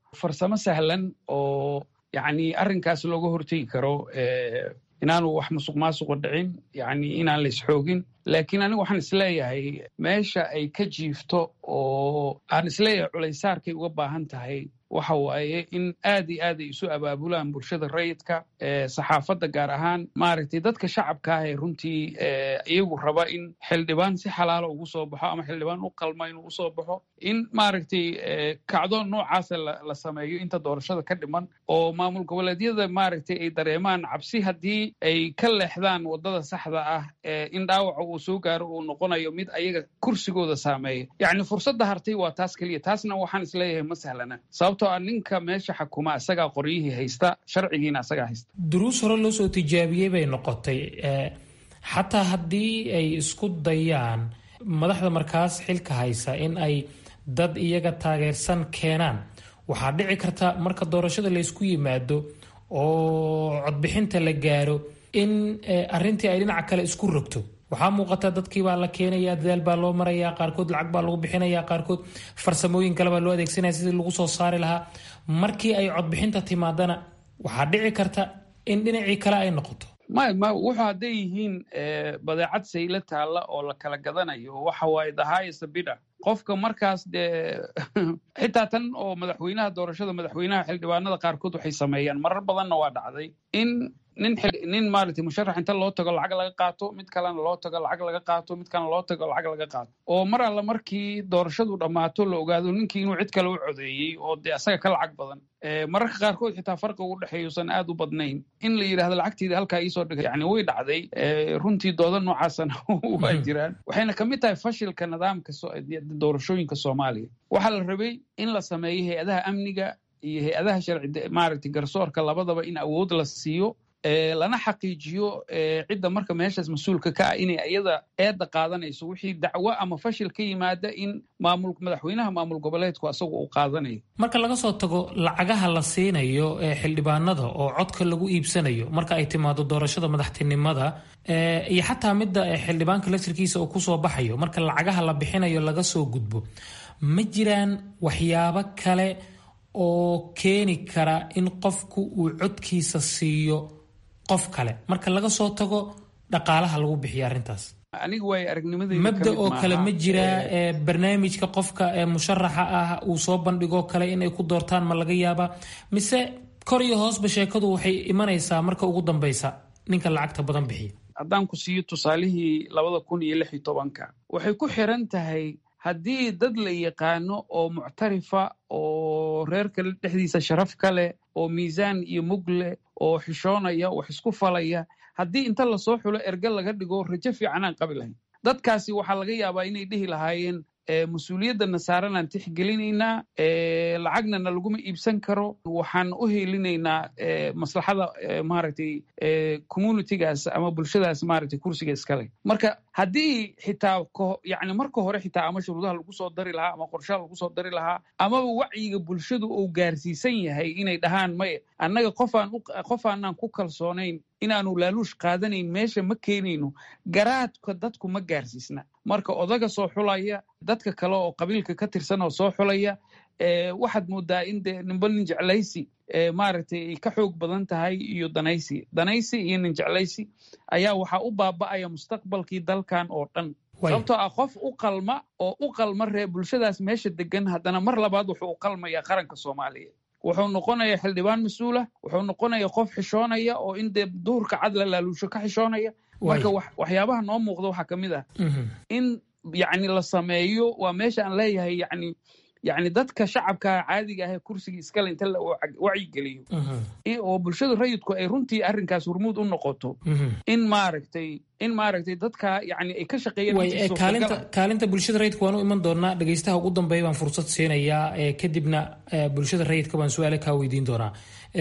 farsamo sahlan oo yacni arrinkaas looga hortegi karo inaanu wax musuq maasuqa dhicin yacni inaan la isxoogin laakiin anigu waxaan isleeyahay meesha ay ka jiifto oo aan isleeyahay culaysaarkay uga baahan tahay waxa waaye in aad iyo aad ay isu abaabulaan bulshada rayidka saxaafadda gaar ahaan maaragtay dadka shacabka ah ee runtii iyagu raba in xildhibaan si xalaala ugu soo baxo ama xildhibaan u qalma inuu usoo baxo in maaragtay kacdoon noocaasa la sameeyo inta doorashada ka dhiman oo maamul goboleedyada maaragtay ay dareemaan cabsi haddii ay ka leexdaan waddada saxda ah in dhaawaca uu soo gaaro uu noqonayo mid ayaga kursigooda saameeya yacni fursadda hartay waa taas keliya taasna waxaan isleeyahay ma sahlana sababtoo ah ninka meesha xakuma isagaa qoryihii haysta sharcigiina isagaa haysta duruus hore loo soo tijaabiyey bay noqotay xataa haddii ay isku dayaan madaxda markaas xilka haysa in ay dad iyaga taageersan keenaan waxaa dhici karta marka doorashada laysku yimaado oo codbixinta la gaaro in arintii ay dhinaca kale isku rogto waxaa muuqata dadkii baa la keenaya dadaal baa loo maraya qaarkood lacag baa lagu bixinaya qaarkood farsamooyin kale baa loo adeegsanaya sidii lagu soo saari lahaa markii ay codbixinta timaadana waxaa dhici karta in dhinacii kale ay noqoto may ma wuxuu hadday yihiin badeecad saylo taalla oo la kala gadanayo waxa waaye the highest bidder qofka markaas dee xitaa tan oo madaxweynaha doorashada madaxweynaha xildhibaanada qaarkood waxay sameeyaan marar badanna waa dhacday in nin nin maaragtay musharax inta loo tago lacag laga qaato mid kalena loo tago lacag laga qaato mid kalena loo tago lacag laga qaato oo mar alla markii doorashadu dhammaato la ogaado ninkii inuu cid kale u codeeyey oo dee asaga ka lacag badan mararka qaarkood xitaa farqi ugu dhexeeyuusan aad u badnayn in la yidhahdo lacagteeda halkaa iisoo dhigay yani way dhacday runtii dooda noocaasana waa jiraan waxayna ka mid tahay fashilka nidaamka doorashooyinka soomaaliya waxaa la rabay in la sameeyo hay-adaha amniga iyo hay-adaha sharci maaragtay garsoorka labadaba in awood la siiyo lana xaqiijiyo cidda marka meeshaas mas-uulka ka ah inay iyada eedda qaadanayso wixii dacwo ama fashil ka yimaada in maamul madaxweynaha maamul goboleedku asagu uu qaadanayo marka laga soo tago lacagaha la siinayo ee xildhibaanada oo codka lagu iibsanayo marka ay timaado doorashada madaxtinimada iyo xataa midda xildhibaanka lasirkiisa uu kusoo baxayo marka lacagaha la bixinayo laga soo gudbo ma jiraan waxyaabo kale oo keeni kara in qofku uu codkiisa siiyo qof kale marka laga soo tago dhaqaalaha lagu bixiya arrintaas aniga waay aragnimadeyda mabda oo kale ma jiraa barnaamijka qofka ee musharaxa ah uu soo bandhigoo kale inay ku doortaan ma laga yaabaa mise kor iyo hoosba sheekadu waxay imanaysaa marka ugu dambeysa ninka lacagta badan bixiya haddaan ku siiyo tusaalihii labada kun iyo lix iyo tobanka waxay ku xiran tahay haddii dad la yaqaano oo muctarifa oo reerka dhexdiisa sharaf ka leh oo miisaan iyo mug leh oo xishoonaya wax isku falaya haddii inta lasoo xulo erge laga dhigo rajo fiican aan qabi lahayn dadkaasi waxaa laga yaabaa inay dhihi lahaayeen mas-uuliyadana saaranaan tixgelinaynaa lacagnana laguma iibsan karo waxaan u helinaynaa maslaxada maaragtay communitygaas ama bulshadaas maaragtay kursiga iskale marka haddii xitaa yani marka hore xitaa ama shuruudaha lagu soo dari lahaa ama qorshaha lagu soo dari lahaa amaba wacyiga bulshadu uu gaarsiisan yahay inay dhahaan maye annaga qofaan qofaanaan ku kalsoonayn inaanu laaluush qaadanayn meesha ma keenayno garaadka dadku ma gaarsiisna marka odaga soo xulaya dadka kale oo qabiilka ka tirsan oo soo xulaya waxaad moodaa in de nimba nin jeclaysi maaragtay ay ka xoog badan tahay iyo danaysi danaysi iyo nin jeclaysi ayaa waxaa u baaba'aya mustaqbalkii dalkan oo dhan sababtoo ah qof u qalma oo u qalma ree bulshadaas meesha degan haddana mar labaad wuxuu u qalmaya qaranka soomaaliya wuxuu noqonayaa xildhibaan mas-uulah wuxuu noqonaya qof xishoonaya oo in dee duhurka cad la laaluusho ka xishoonaya marka waxyaabaha noo muuqda waxaa ka mid ah in yacni la sameeyo waa meesha aan leeyahay yani yani dadka shacabka caadiga ah ee kursiga iskale inta la wacyigeliyo oo bulshada rayidku ay runtii arrinkaas hormuud u noqoto in maaragtay in maaragtay dadka yani ay ka shaqeeyaan kaalinta bulshada rayidka waan u iman doonaa dhegeystaha ugu dambeeya baan fursad siinayaa kadibna bulshada rayidka baan su-aale kaa weydiin doonaa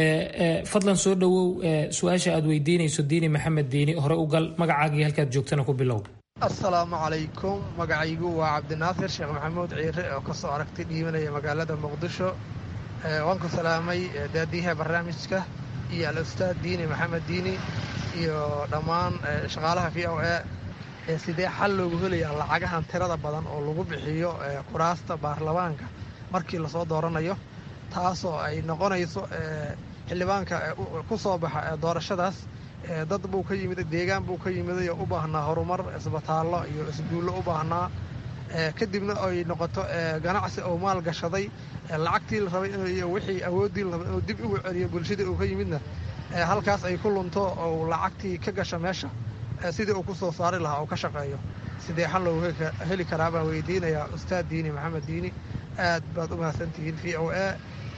fadlan soo dhowow su-aasha aad weydiinayso diini maxamed diini hore u gal magacaagii halkaad joogtana ku bilow assalaamu calaykum magacaygu waa cabdinaasir sheekh maxamuud ciire oo kasoo aragtay dhiibanaya magaalada muqdisho waan ku salaamay daadiyaha barnaamijka iyo al-ustaad diini maxamed diini iyo dhammaan shaqaalaha v o e sidee xal loogu helayaa lacagahan tirada badan oo lagu bixiyo kuraasta baarlamaanka markii lasoo dooranayo taasoo ay noqonayso xildhibaanka ku soo baxa doorashadaas dad buu ka yimid deegaan buu ka yimiday oo u baahnaa horumar isbitaallo iyo isguullo u baahnaa kadibna ay noqoto ganacsi oo maal gashaday lacagtii la rabay iyo wixii awooddii la rabay inuu dib ugu celiyo bulshadii uu ka yimidna halkaas ay ku lunto oo lacagtii ka gasha meesha sidii uu ku soo saari lahaa oo ka shaqeeyo sidee xal loogu heli karaa baan weydiinayaa ustaad diini maxamed diini aad baad u mahadsantihiin v o a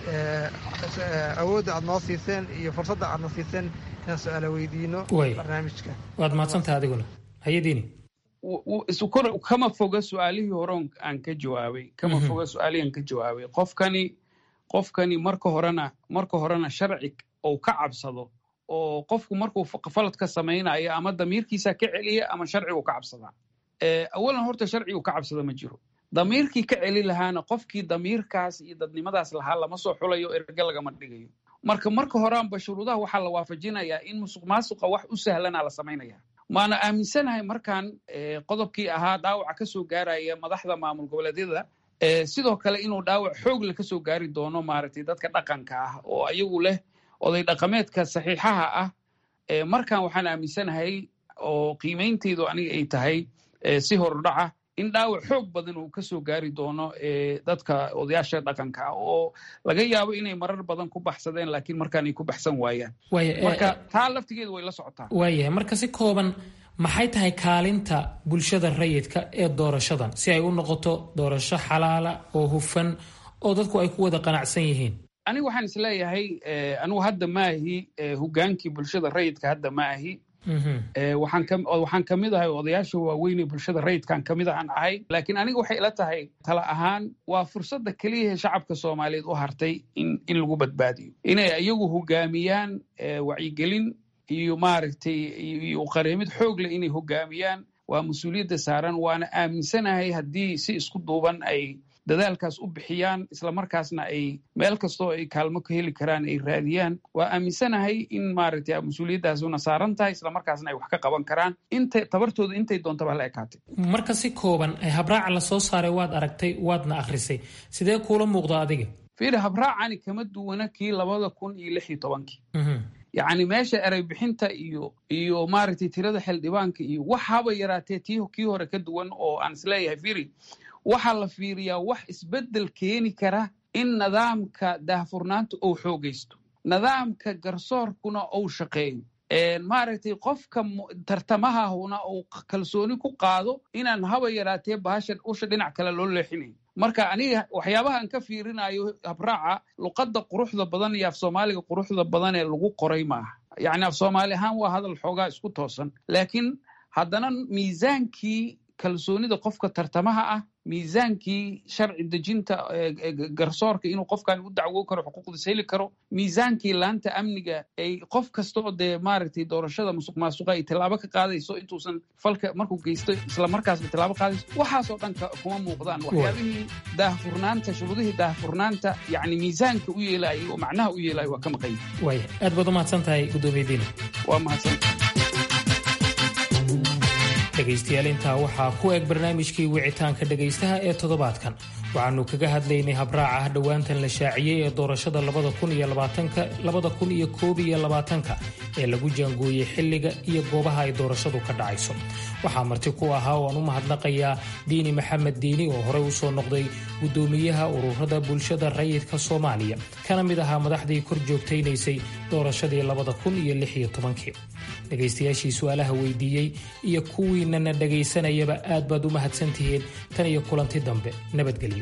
awoodda aad noo siiseen iyo fursadda aad noo siiseen inaan su-aala weydiino barnaamijka waad mahadsantaha adiguna hayadiini kama foga su-aalihii hore aan ka jawaabay kama foga su-aalihii aan ka jawaabay qofkani qofkani marka horena marka horena sharci ou ka cabsado oo qofku markuu faladka samaynayo ama damiirkiisa ka celiya ama sharcigu ka cabsadaa awalan horta sharcigu ka cabsada ma jiro damiirkii ka celi lahaana qofkii damiirkaas iyo dadnimadaas lahaa lama soo xulayo erge lagama dhigayo marka marka horeanba shuruudaha waxaa la waafajinayaa in musuq maasuqa wax u sahlana la samaynaya maana aaminsanahay markaan qodobkii ahaa dhaawaca ka soo gaaraya madaxda maamul goboleedyada sidoo kale inuu dhaawac xoogle ka soo gaari doono maaragtay dadka dhaqanka ah oo ayagu leh oday dhaqameedka saxiixaha ah markaan waxaan aaminsanahay oo qiimeynteydu aniga ay tahay si hordhaca in dhaawac xoog badan uu ka soo gaari doono dadka odayaasha dhaqanka ah oo laga yaabo inay marar badan ku baxsadeen laakiin markaan ay ku baxsan waayaan marka taa laftigeedu way la socotaa waayahay marka si kooban maxay tahay kaalinta bulshada rayidka ee doorashadan si ay u noqoto doorasho xalaala oo hufan oo dadku ay ku wada qanacsan yihiin aniga waxaan isleeyahay anigu hadda maahi hogaankii bulshada rayidka hadda ma ahi waxaan ka mid ahay odayaasha waaweyn ee bulshada rayidkaan ka mid ahaan ahay laakiin aniga waxay ila tahay tala ahaan waa fursadda keliyahe shacabka soomaaliyeed u hartay in lagu badbaadiyo inay iyagu hogaamiyaan wacyigelin iyo maaragtay iyo qareemid xoog leh inay hogaamiyaan waa mas-uuliyadda saaran waana aaminsanahay haddii si isku duuban ay dadaalkaas u bixiyaan islamarkaasna ay meel kastoo ay kaalmo ka heli karaan ay raadiyaan waa aaminsanahay in maaragtay mas-uuliyaddaasuna saaran tahay islamarkaasna ay wax ka qaban karaan inta tabartooda intay doontaba hala ekaatay marka si kooban habraaca la soo saaray waad aragtay waadna akhrisay sidee kuula muuqda adiga fiiri habraacani kama duwana kii labada kun iyo lix iyo tobankii yacni meesha erey bixinta iyo iyo maaragtay tirada xildhibaanka iyo waxaaba yaraatee tii kii hore ka duwan oo aan isleeyahay firi waxaa la fiiriyaa wax isbeddel keeni kara in nidaamka daahfurnaanta uu xoogaysto nidaamka garsoorkuna uu shaqeeyo maaragtay qofka tartamahahuna uu kalsooni ku qaado inaan haba yaraatee bahasha usha dhinac kale loo leexinayn marka aniga waxyaabahaan ka fiirinayo habraaca luqadda quruxda badan iyo af soomaaliga quruxda badan ee lagu qoray maaha yacni af soomaali ahaan waa hadal xoogaa isku toosan laakiin haddana miisaankii kalsoonida qofka tartamaha ah miisaankii sharci dejinta garsoorka inuu qofkan u dacwo karo xuquuqdiis heli karo miisaankii laanta amniga ay qof kastoo dee maaragtay doorashada musuq maasuqa ay tilaabo ka qaadayso intuusan falka markuu geysto islamarkaasba tilaabo qaadayso waxaasoo dhan kuma muuqdaan waxyaabihii daahfurnaanta shuruudihii daahfurnaanta yacni miisaanka u yeelaayay oo macnaha u yeelaayay waa ka maqan yahay waaya aad baad u mahadsan tahay gudoomiyadiina waa mahadsan dhegaystayaal intaa waxaa ku eg barnaamijkii wicitaanka dhegaystaha ee toddobaadkan waxaanu kaga hadlaynay habraaca dhowaantan la shaaciyey ee doorashada labada kun iyo koob iyo labaatanka ee lagu jaangooyey xilliga iyo goobaha ay doorashadu ka dhacayso waxaa marti ku ahaa oo aan u mahadnaqayaa diini maxamed diini oo horey u soo noqday guddoomiyaha ururada bulshada rayidka soomaaliya kana mid ahaa madaxdii kor joogtaynaysay doorashadii labada kun iyo lix iyo tobankii dhegaystayaashii su-aalaha weydiiyey iyo kuwiinana dhegaysanayaba aad baad u mahadsantihiin tan iyo kulanti dambe nabadgelyo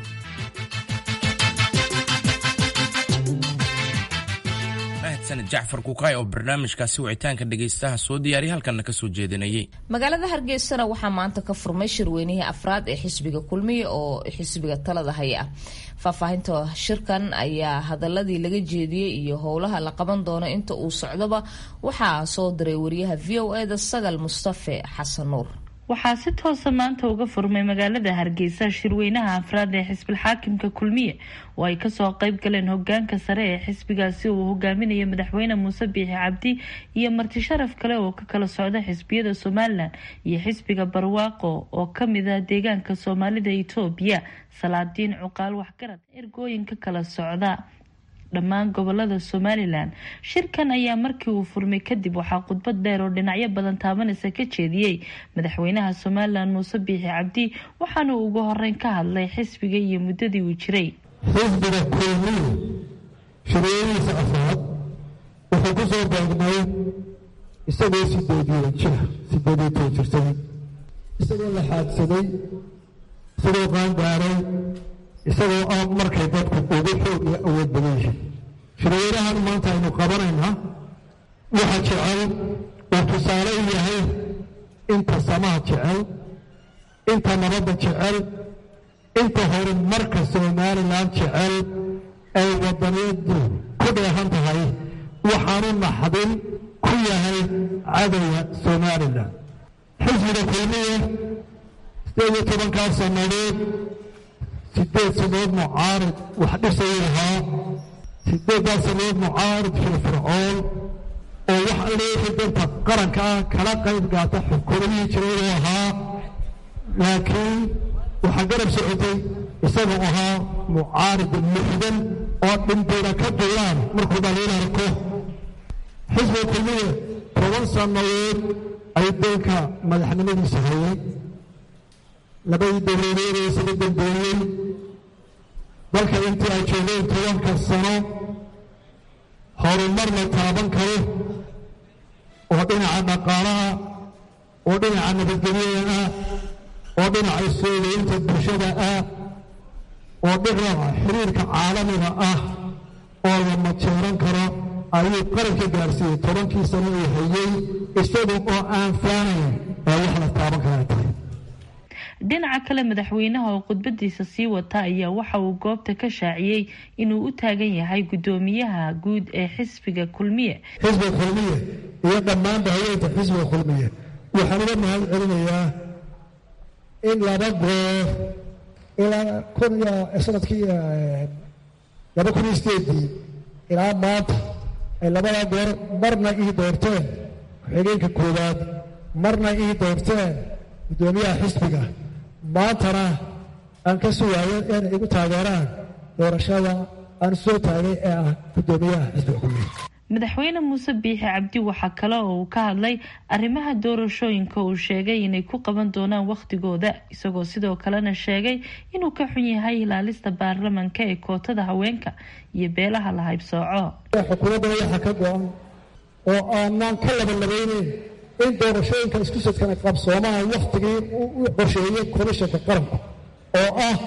mahadsaned jacfar kukaay oo barnaamijkaasi wicitaanka dhegaystaha soo diyaariya halkanna ka soo jeedinayay magaalada hargeysana waxaa maanta ka furmay shirweynihii afraad ee xisbiga kulmiya oo xisbiga talada haya ah faahfaahinta shirkan ayaa hadaladii laga jeediyey iyo howlaha la qaban doono inta uu socdoba waxaa soo diray wariyaha v o eda sagal mustafe xasan nuur waxaa si toosa maanta uga furmay magaalada hargeysa shirweynaha afraad ee xisbilxaakimka kulmiye oo ay kasoo qeyb galeen hogaanka sare ee xisbigaasi uu hogaaminayo madaxweyne muuse biixi cabdi iyo marti sharaf kale oo ka kala socda xisbiyada somalilan iyo xisbiga barwaaqo oo kamid ah deegaanka soomaalida itoobiya salaadiin cuqaal waxgarad ergooyin ka kala socda dhammaan gobolada somalilan shirkan ayaa markii uu furmay kadib waxaa khudbad dheer oo dhinacyo badan taabanaysa ka jeediyey madaxweynaha somalilan muuse biixi cabdi waxaana uu ugu horeyn ka hadlay xisbiga iyo muddadii uu jiray xisbiga kulmiye shirweynihiisa afraad wuxuu ku soo beegmay isagoo sideediyo jira sideediyo toban jirsaday isagoo la xaadsaday isagoo qaangaaray isagoo aan markay dadku ugu xoog iyo awood badan yihiin shirweynahan maanta aynu qabanaynaa waxa jecel uu tusaale u yahay inta samaha jecel inta nabadda jecel inta horumarka somalilan jecel ay wadaniyadu ku dheehan tahay waxaanu naxdin ku yahay cadowga somalilan xisbiga kulmiye sideed iyo tobankaa sannadood sideed sannadood mucaarid wax dhisayuu lahaa sideeddaa sannadood mucaarid firfircoon oo wax leeyahay danta qaranka ah kala qayb gaata xukuumadihii jiray uu ahaa laakiin waxaa garab socotay isagoo ahaa mucaarid muxdan oo dhintayna ka duulaan markuu dhaliil arko xisbiga kulmiye toban sannadood ayuu dalka madaxnimadiisa hayay labadii dowladeed ee isaga dambeeyey dalka intii ay joogeen tobanka sano horumar la taaban karo oo dhinaca dhaqaalaha oo dhinaca nabadgelyada ah oo dhinaca soogeynta bulshada ah oo dhinaca xiriirka caalamiga ah oo la majeeran karo ayuu qaranka gaarsiiyey tobankii sano uu hayey isaga oo aan faanayn ee wax la taaban kara tahay dhinaca kale madaxweynaha oo khudbadiisa sii wata ayaa waxa uu goobta ka shaaciyey inuu u taagan yahay guddoomiyaha guud ee xisbiga kulmiye xisbiga kulmiye iyo dhammaanba haweenta xisbiga kulmiye waxaan uga mahad celinayaa in laba goor ilaa kun iyo sanadkii laba kun iyo sideedii ilaa maanta ay labadaa goor marna ii doorteen ku-xigeenka koowaad marna ii doorteen guddoomiyaha xisbiga maantana aan ka sugaayo inay igu taageeraan doorashada aan soo taagay ee ah guddoomiyaha xisbiga kulmiye madaxweyne muuse biixi cabdi waxaa kale oo uu ka hadlay arrimaha doorashooyinka uu sheegay inay ku qaban doonaan wakhtigooda isagoo sidoo kalena sheegay inuu ka xun yahay ilaalista baarlamanka ee kootada haweenka iyo beelaha la haybsooco xukuumaddana waxaa ka go-an oo aanaan ka labanlabayneyn in doorashooyinka isku sadkana qabsoomaan wakhtigii u qorsheeyey komishanka qaranku oo ah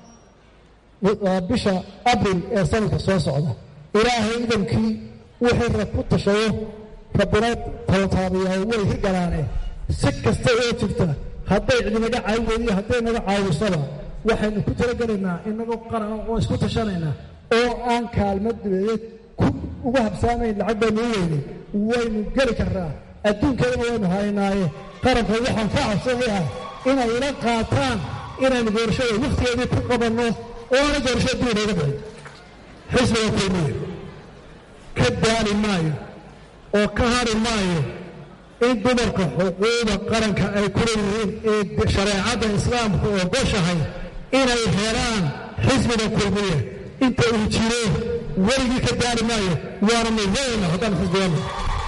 bisha abril ee sanadka soo socda ilaahay idankii wixii rag ku tashado rabbina talataabiyaa way hirgalaane si kasta oo jirta hadday cidinaga caawi weydiyo hadday naga caawisaba waxaynu ku talagelaynaa inagoo qaran oo isku tashanaynaa oo aan kaalmo dibeeyeed uga habsaamayn lacag baynu u weynay waynu geli karnaa adduunkeedana waynu haynaaye qaranka waxaan ka cabsanayaa inay ila qaataan inaynu doorashada wakhtigeedii ku qabanno oo aana doorashada dib inooga bixin xisbiga kulmiye ka daali maayo oo ka hari maayo in dumarka xuquuqda qaranka ay ku leeyihiin ee shareecadda islaamku ogoshahay inay helaan xisbiga kulmiye inta uu jiro weligii ka daali maayo waana midayna haddaan xisbigana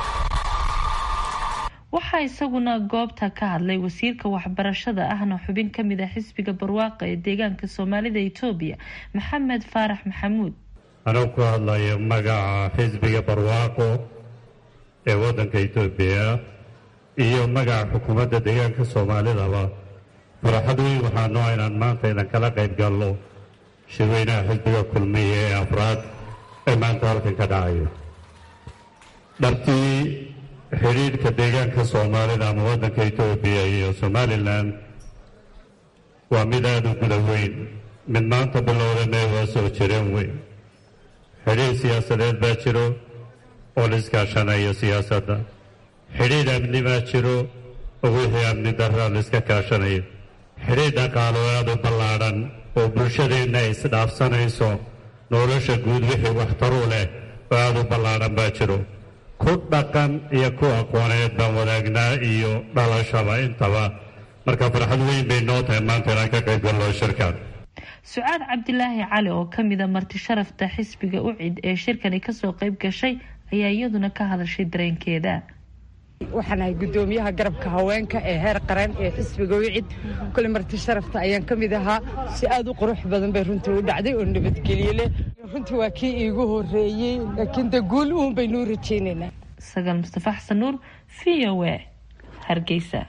waxaa isaguna goobta ka hadlay wasiirka waxbarashada ahna xubin ka mid a xisbiga barwaaqa ee deegaanka soomaalida etoobiya maxamed faarax maxamuud anuu ku hadlayo magaca xisbiga barwaaqo ee waddanka etoobiya iyo magaca xukuumadda deegaanka soomaalidaba farxad weyn waxaa noo inaan maanta idan kala qayb galno shirweynaha xisbiga kulmiya ee afraad ee maanta halkan ka dhacayo dhabtii xidhiidhka deegaanka soomaalida ama waddanka etoobiya iyo somalilan waa mid aada u guda weyn mid maanta bilowdana waa soo jireen weyn xidhiidh siyaasadeed baa jiro oo la iskaashanayo siyaasadda xidhiidh amni baa jiro oo wixii amni darra la iska kaashanayo xidhiidh dhaqaalo aada u ballaadhan oo bulshadeenna ay isdhaafsanayso nolosha guud wixii waxtaru leh oo aada u ballaadhan baa jiro ku dhaqan iyo ku aqooneed baan wadaagnaa iyo dhalashaba intaba marka farxad weyn bay noo tahay maanta inaan ka qayb gallo shirkan sucaad cabdilaahi cali oo kamida marti sharafta xisbiga ucid ee shirkani kasoo qayb gashay ayaa iyaduna ka hadashay dareenkeeda waxaan ahay guddoomiyaha garabka haweenka ee heer qaran ee xisbiga wicid kole marti sharafta ayaan ka mid ahaa si aad u qurux badan bay runtii u dhacday oo nabadgelye leh runtii waa kii iigu horeeyey laakiin de guul uun baynuu rajaynaynaa sagaal mustafa xasan nuur v o a hargeysa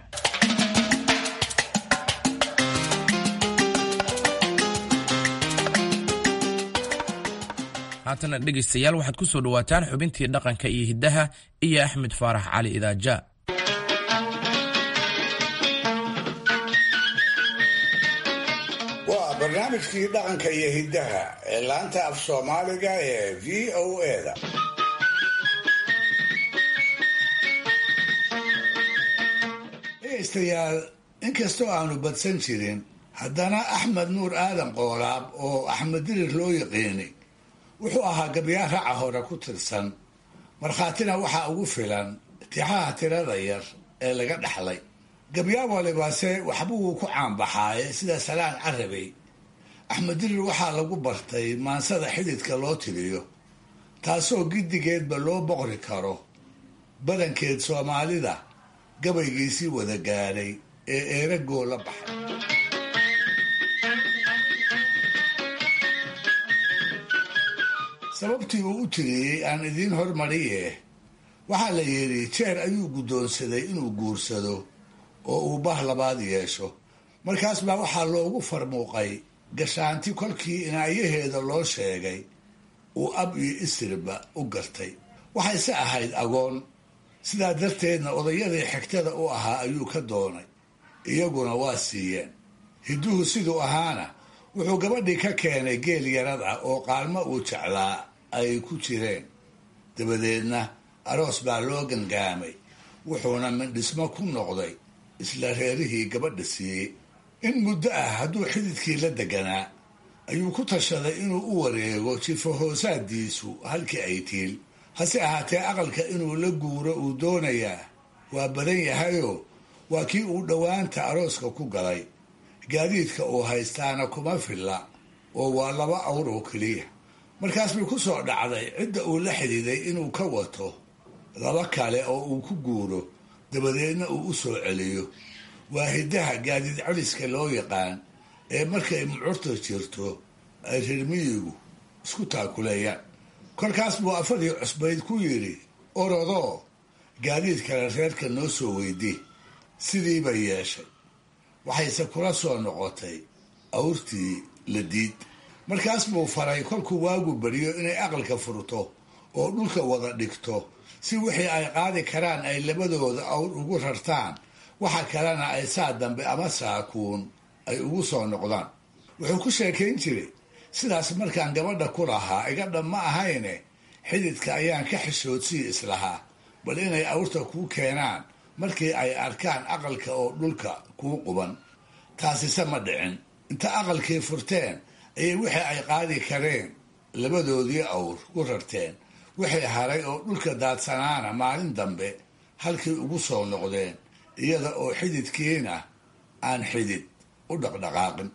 haatana dhegaystayaal waxaad ku soo dhowaataan xubintii dhaqanka iyo hiddaha iyo axmed faarax cali idaaja waa barnaamijkii dhaqanka iyo hiddaha ee laanta af soomaaliga ee v o eda dhegaystayaal inkastoo aanu badsan jirin haddana axmed nuur aadan qoolaab oo axmed dirir loo yaqiinay wuxuu ahaa gabyaa raca hore ku tirsan markhaatina waxaa ugu filan tixaha tirada yar ee laga dhaxlay gabyaa walibase waxbuu ku caanbaxaaye sida salaan carabey axmed dirir waxaa lagu bartay maansada xididka loo tiriyo taasoo giddigeedba loo boqri karo badankeed soomaalida gabaygiisii wada gaadhay ee eeragoo la baxay sababtii uu u tiriyey aan idiin hormariye waxaa la yidhi jeer ayuu guddoonsaday inuu guursado oo uu bah labaad yeesho markaas baa waxaa loogu farmuuqay gashaanti kolkii inaayaheeda loo sheegay uu ab iyo isirba u gartay waxayse ahayd agoon sidaa darteedna odayadii xigtada u ahaa ayuu ka doonay iyaguna waa siiyeen hidduhu siduu ahaana wuxuu gabadhii ka keenay geel yarad ah oo qaalmo uu jeclaa ay ku jireen dabadeedna aroos baa loo gangaamay wuxuuna mindhismo ku noqday isla reerihii gabadha siiyey in muddo ah hadduu xididkii la deganaa ayuu ku tashaday inuu u wareego jifo hoosaadiisu halkii ay tiil hase ahaatee aqalka inuu la guuro uu doonayaa waa badan yahayoo waa kii uu dhowaanta arooska ku galay gaadiidka uu haystaana kuma filla oo waa laba awr oo keliya markaas bay ku soo dhacday cidda uu la xididay inuu ka wato laba kale oo uu ku guuro dabadeedna uu u soo celiyo waa hiddaha gaadiid celiska loo yaqaan ee markay mucurta jirto ay reermiyigu isku taakuleeyaan kolkaas buu afadii cusbayd ku yidhi orodoo gaadiid kale reerka noo soo weydii sidiiba yeeshay waxayse kula soo noqotay awrtii la diid markaas buu faray kolkuu waagu beriyo inay aqalka furto oo dhulka wada dhigto si wixii ay qaadi karaan ay labadooda awr ugu rartaan waxa kalena ay saa dambe ama saakuun ay ugu soo noqdaan wuxuu ku sheekayn jiray sidaas markaan gabadha ku lahaa iga dhab ma ahayne xididka ayaan ka xishoodsii islahaa bal inay awrta kuu keenaan markii ay arkaan aqalka oo dhulka kuu quban taasise ma dhicin inta aqalkii furteen ayay wixii ay qaadi kareen labadoodii awr ku rarteen wixii haray oo dhulka daadsanaana maalin dambe halkii ugu soo noqdeen iyada oo xididkiina aan xidid u dhaqdhaqaaqin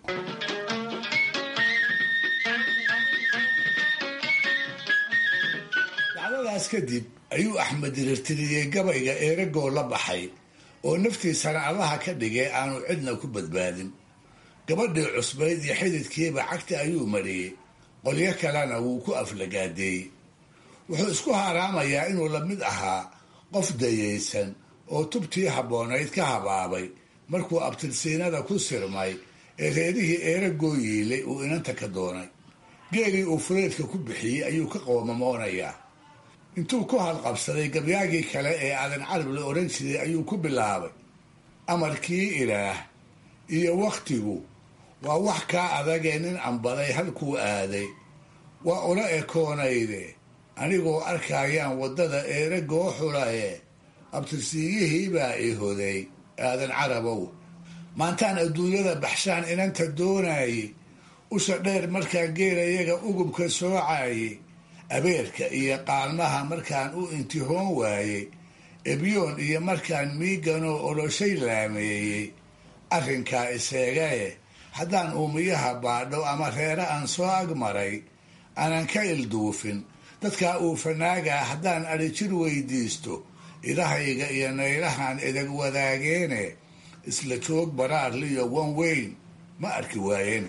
dacdadaas kadib ayuu axmed dirirtiriyey gabayga eeragoo la baxay oo naftiisana allaha ka dhigay aanu cidna ku badbaadin gabadhii cusbayd iyo xididkiiba cagta ayuu mariyey qolyo kalena wuu ku aflagaadeeyey wuxuu isku haaraamayaa inuu la mid ahaa qof dayaysan oo tubtii habboonayd ka habaabay markuu abtirsiinada ku sirmay ee reerihii eeragoo yiilay uu inanta ka doonay geelii uu fureedka ku bixiyey ayuu ka qoomamoonayaa intuu ku halqabsaday gabyaagii kale ee aadan carab la odhan jiray ayuu ku bilaabay amarkii ilaah iyo wakhtigu waa wax kaa adagee nin ambaday halkuu aaday waa ula ekoonayde anigoo arkayaan waddada eeragoo xulaye abtirsiiyihiibaa i hoday aadan carabow maantaan adduunyada baxshaan inanta doonayey usha dheer markaan geelayaga ugubka soocayey abeerka iyo qaalmaha markaan u intihoon waayey ebyoon iyo markaan miiganoo oloshay laameeyey arrinkaa iseegaye haddaan uumiyaha baadho ama reere aan soo agmaray aanan ka ilduufin dadkaa uu fanaagaa haddaan adhijir weydiisto idahayga iyo naylahan idag wadaageene isla joog baraarliyo wan weyn ma arki waayeen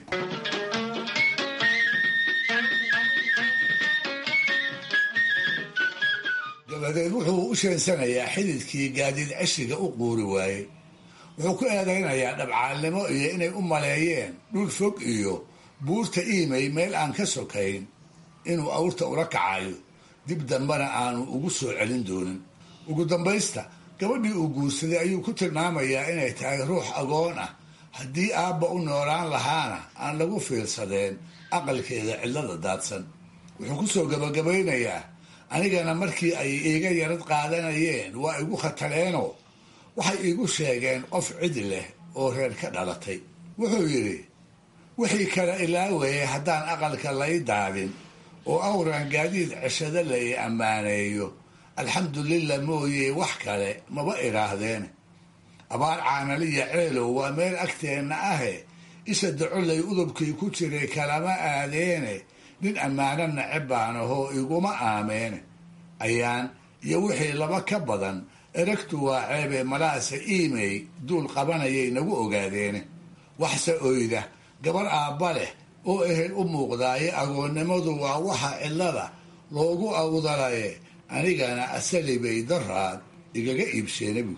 dabadeed wuxuu u sheensanayaa xididkii gaadiid ceshiga u quuri waayey wuxuu ku eedaynayaa dhabcaalnimo iyo inay u maleeyeen dhul fog iyo buurta iimay meel aan ka sokayn inuu awrta ula kacayo dib dambena aanu ugu soo celin doonin ugu dambaysta gabadhii uu guursaday ayuu ku tilmaamayaa inay tahay ruux agoon ah haddii aabba u noolaan lahaana aan lagu fiilsadeen aqalkeeda cidlada daadsan wuxuu ku soo gabagabaynayaa anigana markii ay iiga yarad qaadanayeen waa igu khataleenoo waxay iigu sheegeen qof cid leh oo reer ka dhalatay wuxuu yidhi wixii kale ilaawaye haddaan aqalka lay daadin oo awran gaadiid ceshado lay ammaaneeyo alxamdulillah mooye wax kale maba idhaahdeen abaar caanaliya ceelow waa meel agteenna ahe isha dacolay udubkii ku jiray kalama aadeene nin ammaano naceb baan ahoo iguma aameene ayaan iyo wixii laba ka badan eragtu waa ceebe malaase iimey duul qabanayay nagu ogaadeene waxse oyda gabar aabba leh oo ehel u muuqdaaye agoonnimadu waa waxa cidlada loogu awdalaye anigana asali bay daraad igaga iibsheena bu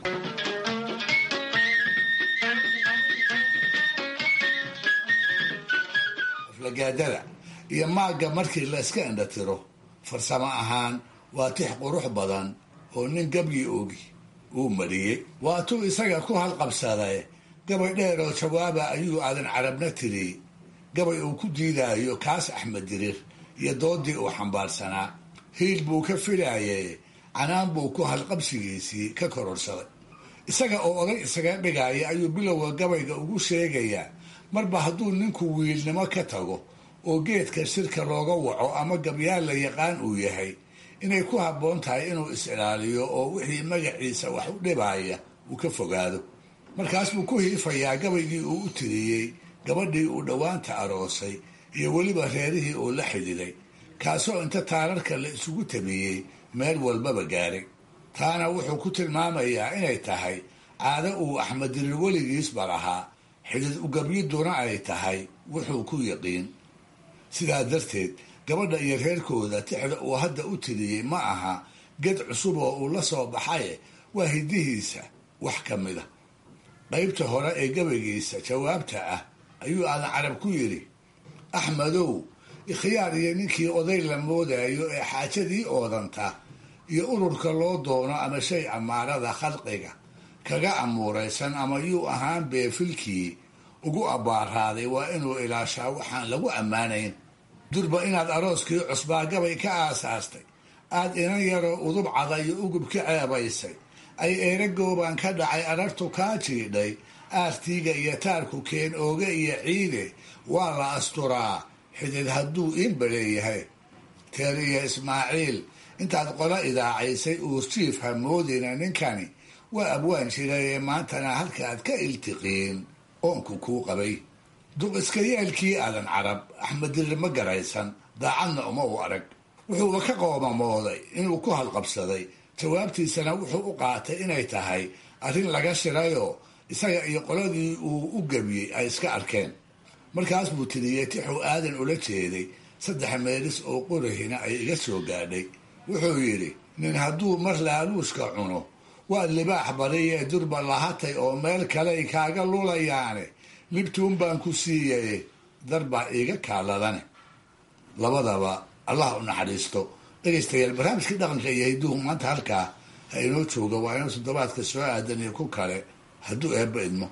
aflagaadada iyo maagga markii la iska indhatiro farsamo ahaan waa tix qurux badan oo nin gabyi ogi uu mariyey waatuu isaga ku halqabsaday gabay dheer oo jawaaba ayuu aadan carabna tiriyey gabay uu ku diidaayo kaas axmed diriir iyo doodii uu xambaarsanaa hiil buu ka filaayay canaan buu ku halqabsigiisii ka kororsaday isaga oo oday isaga dhigaya ayuu bilowga gabayga ugu sheegayaa marba hadduu ninku wiilnimo ka tago oo geedka shirka looga waco ama gabyaal la yaqaan uu yahay inay ku habboon tahay inuu is-ilaaliyo oo wixii magaciisa wax u dhibaya uu ka fogaado markaas buu ku hiifayaa gabaygii uu u tiriyey gabadhii uu dhowaanta aroosay iyo weliba reerihii uu la xidhiday kaasoo inta taararka la isugu tabiyey meel walbaba gaaray taana wuxuu ku tilmaamayaa inay tahay caado uu axmed diriir weligiisba lahaa xidid ugabyiduna ay tahay wuxuu ku yaqiin sidaa darteed gabadha iyo reerkooda tixda uu hadda u tiriyey ma aha ged cusub oo uu la soo baxaye waa hidihiisa wax ka mid a qaybta hore ee gabaygiisa jawaabta ah ayuu aadan carab ku yidhi axmedow ikhyaar iyo ninkii oday la moodayo ee xaajadii oodanta iyo ururka loo doono ama shay amaarada khalqiga kaga amuuraysan ama yuu ahaan beefilkii ugu abbaaraaday waa inuu ilaashaa waxaan lagu ammaanayn durba inaad arooskii cusbaa gabay ka aasaastay aad inan yaroo udub cada iyo ugub ka ceebaysay ay eeragoobaan ka dhacay arartu kaa jiidhay aartiiga iyo taarku keen ooge iyo ciide waa la asturaa xidid hadduu iinba leeyahay teer iyo ismaaciil intaad qola idaacaysay uurjiif hamoodina ninkani waa abwaan jirayee maantana halkaad ka iltiqiin oonku kuu qabay duq iska yeelkii aadan carab axmed dirir ma garaysan daacadna uma u arag wuxuuba ka qoomamooday inuu ku halqabsaday jawaabtiisana wuxuu u qaatay inay tahay arrin laga shirayoo isaga iyo qoladii uu u gebiyey ay iska arkeen markaas buu tiriyey tixuu aadan ula jeeday saddex meelis oo qorahina ay iga soo gaadhay wuxuu yidhi nin hadduu mar laaluushka cuno waa libaax bariyee durba lahatay oo meel kaley kaaga lulayaane libtuun baan ku siiyaye darbaa iiga kaaladane labadaba allah u naxariisto dhegaystayaal barnaamijkii dhaqanka iyo hidduhu maanta halkaa ha inoo jooga waa inuu toddobaadka soo aadan iyo ku kale hadduu eebba idmo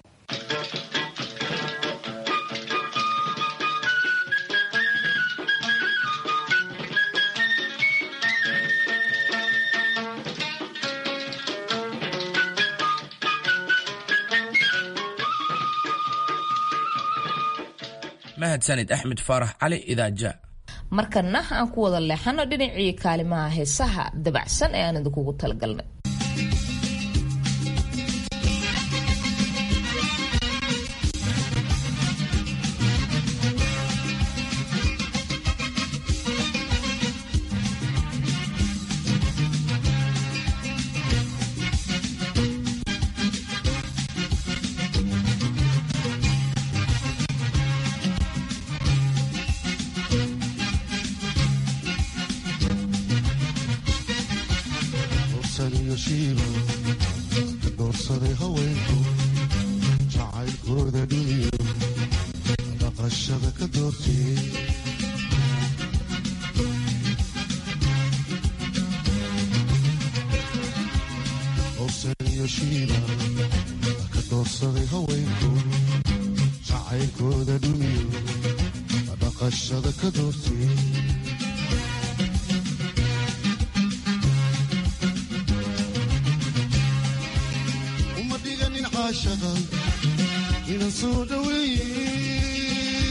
mahadsanid axmed faarax cali idaaja markana aan ku wada leexano dhinacii kaalimaha heesaha dabacsan ee aan idinkugu talagalnay iyo shiiba ka doorsaday haweenku jacaylkooda dhiniyo dhaqashada ka doortay doorsan iyo shiiba ka doorsaday haweenku jacaylkooda dhiniyo dhaqashada ka doortay uma dhiganin caashaqa inan soo dhaweeye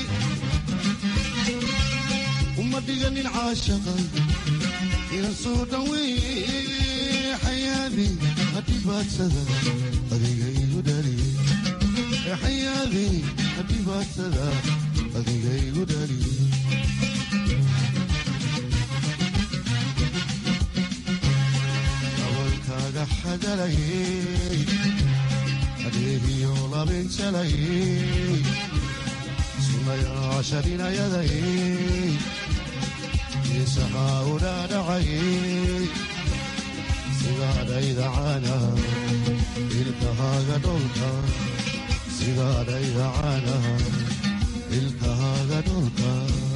uma dhiganin caashaqa inan soo dhaweeye xayaadi hadhibaadsada adiga igu dhaliye xayaadi hadhibaadsada adiga igu dhaliye dabalkaaga xagalayey adeegiyo labinjalayey sunayaasharinayadayey isahaa u dhaadhacayey sidaadhayda caana ilkahaaga dholka sidaadhayda caana ilkahaaga dholka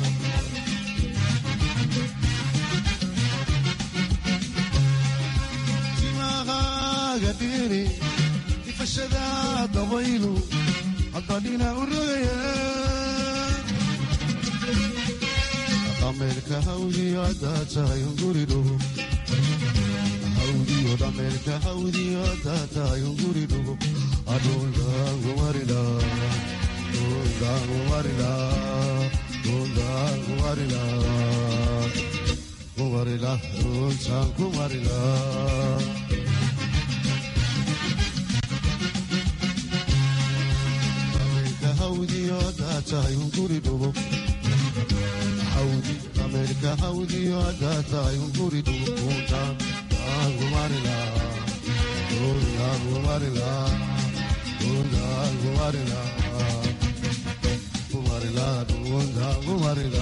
timahaaga dhiri ifashada dabaylu haddadhina u rogaya dhameerka hawdiyo haddaa tahay unguridhugo hawdiyo dhameerka hawdiyo haddaa tahay unguridhugo adhuldaangumarila dhuldaangumarila dhuldaangumarila kumarila dhultaan kumarila dhameerka hawdiyo haddaa tahay unguridhugo hawdi dhameerka hawdiyo haddaa tahay unguridhugo kuntaan aangumarila dhuldaangumarila dhuldaangumarila kumarila dhuldaangumarila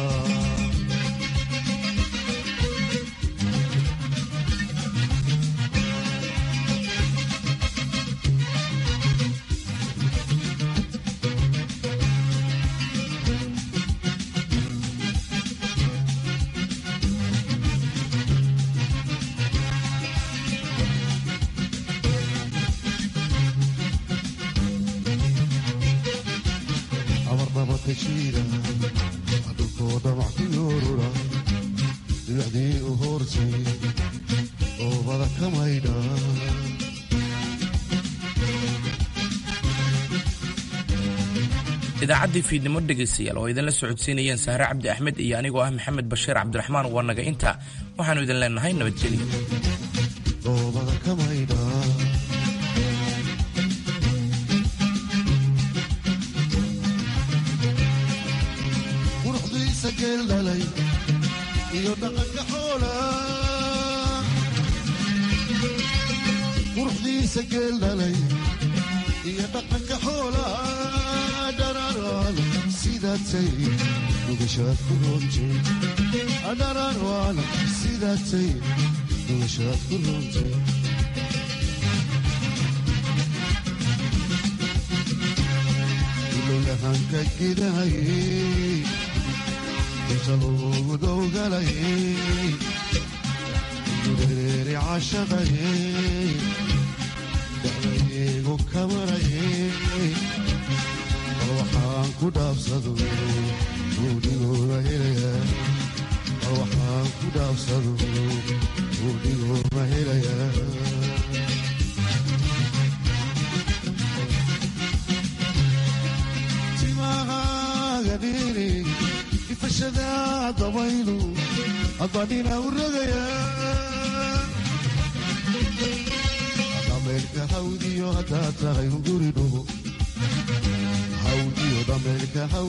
amarnabadka jiira dhulkoo dhamac ku yoorura dhibacdii u hoortay oobada ka maydha idaacaddii fiidnimo dhegaystayaal oo idinla socodsiinayeen sahre cabdi axmed iyo anigoo ah maxamed bashiir cabdiraxmaan waa naga intaa waxaannu idin leenahay nabadgelyo oobada ka maydha quruxdiisa geel dhalay iyo dhaqanka xoola quruxdiisa geel dhalay iyo dhaqanka xoola dhararwaan sidaatay dhugashaad ku roontay dhararwaan sidaatay dhugashaad ku roontay ilolahanka gidahayey inta loogu dowgalayey gudareeri cashaqayey dacdayeegu kamarayey bal waxaan ku dhaabsado buudhigooda helaya bal waxaan ku dhaabsado buudhigooda helaya timahaaga dhiri ifashada dabaylu adbadhina u rogaya dhameerka hawdiyo haddaa tahay unguri dhugo hawdiyo dhameerka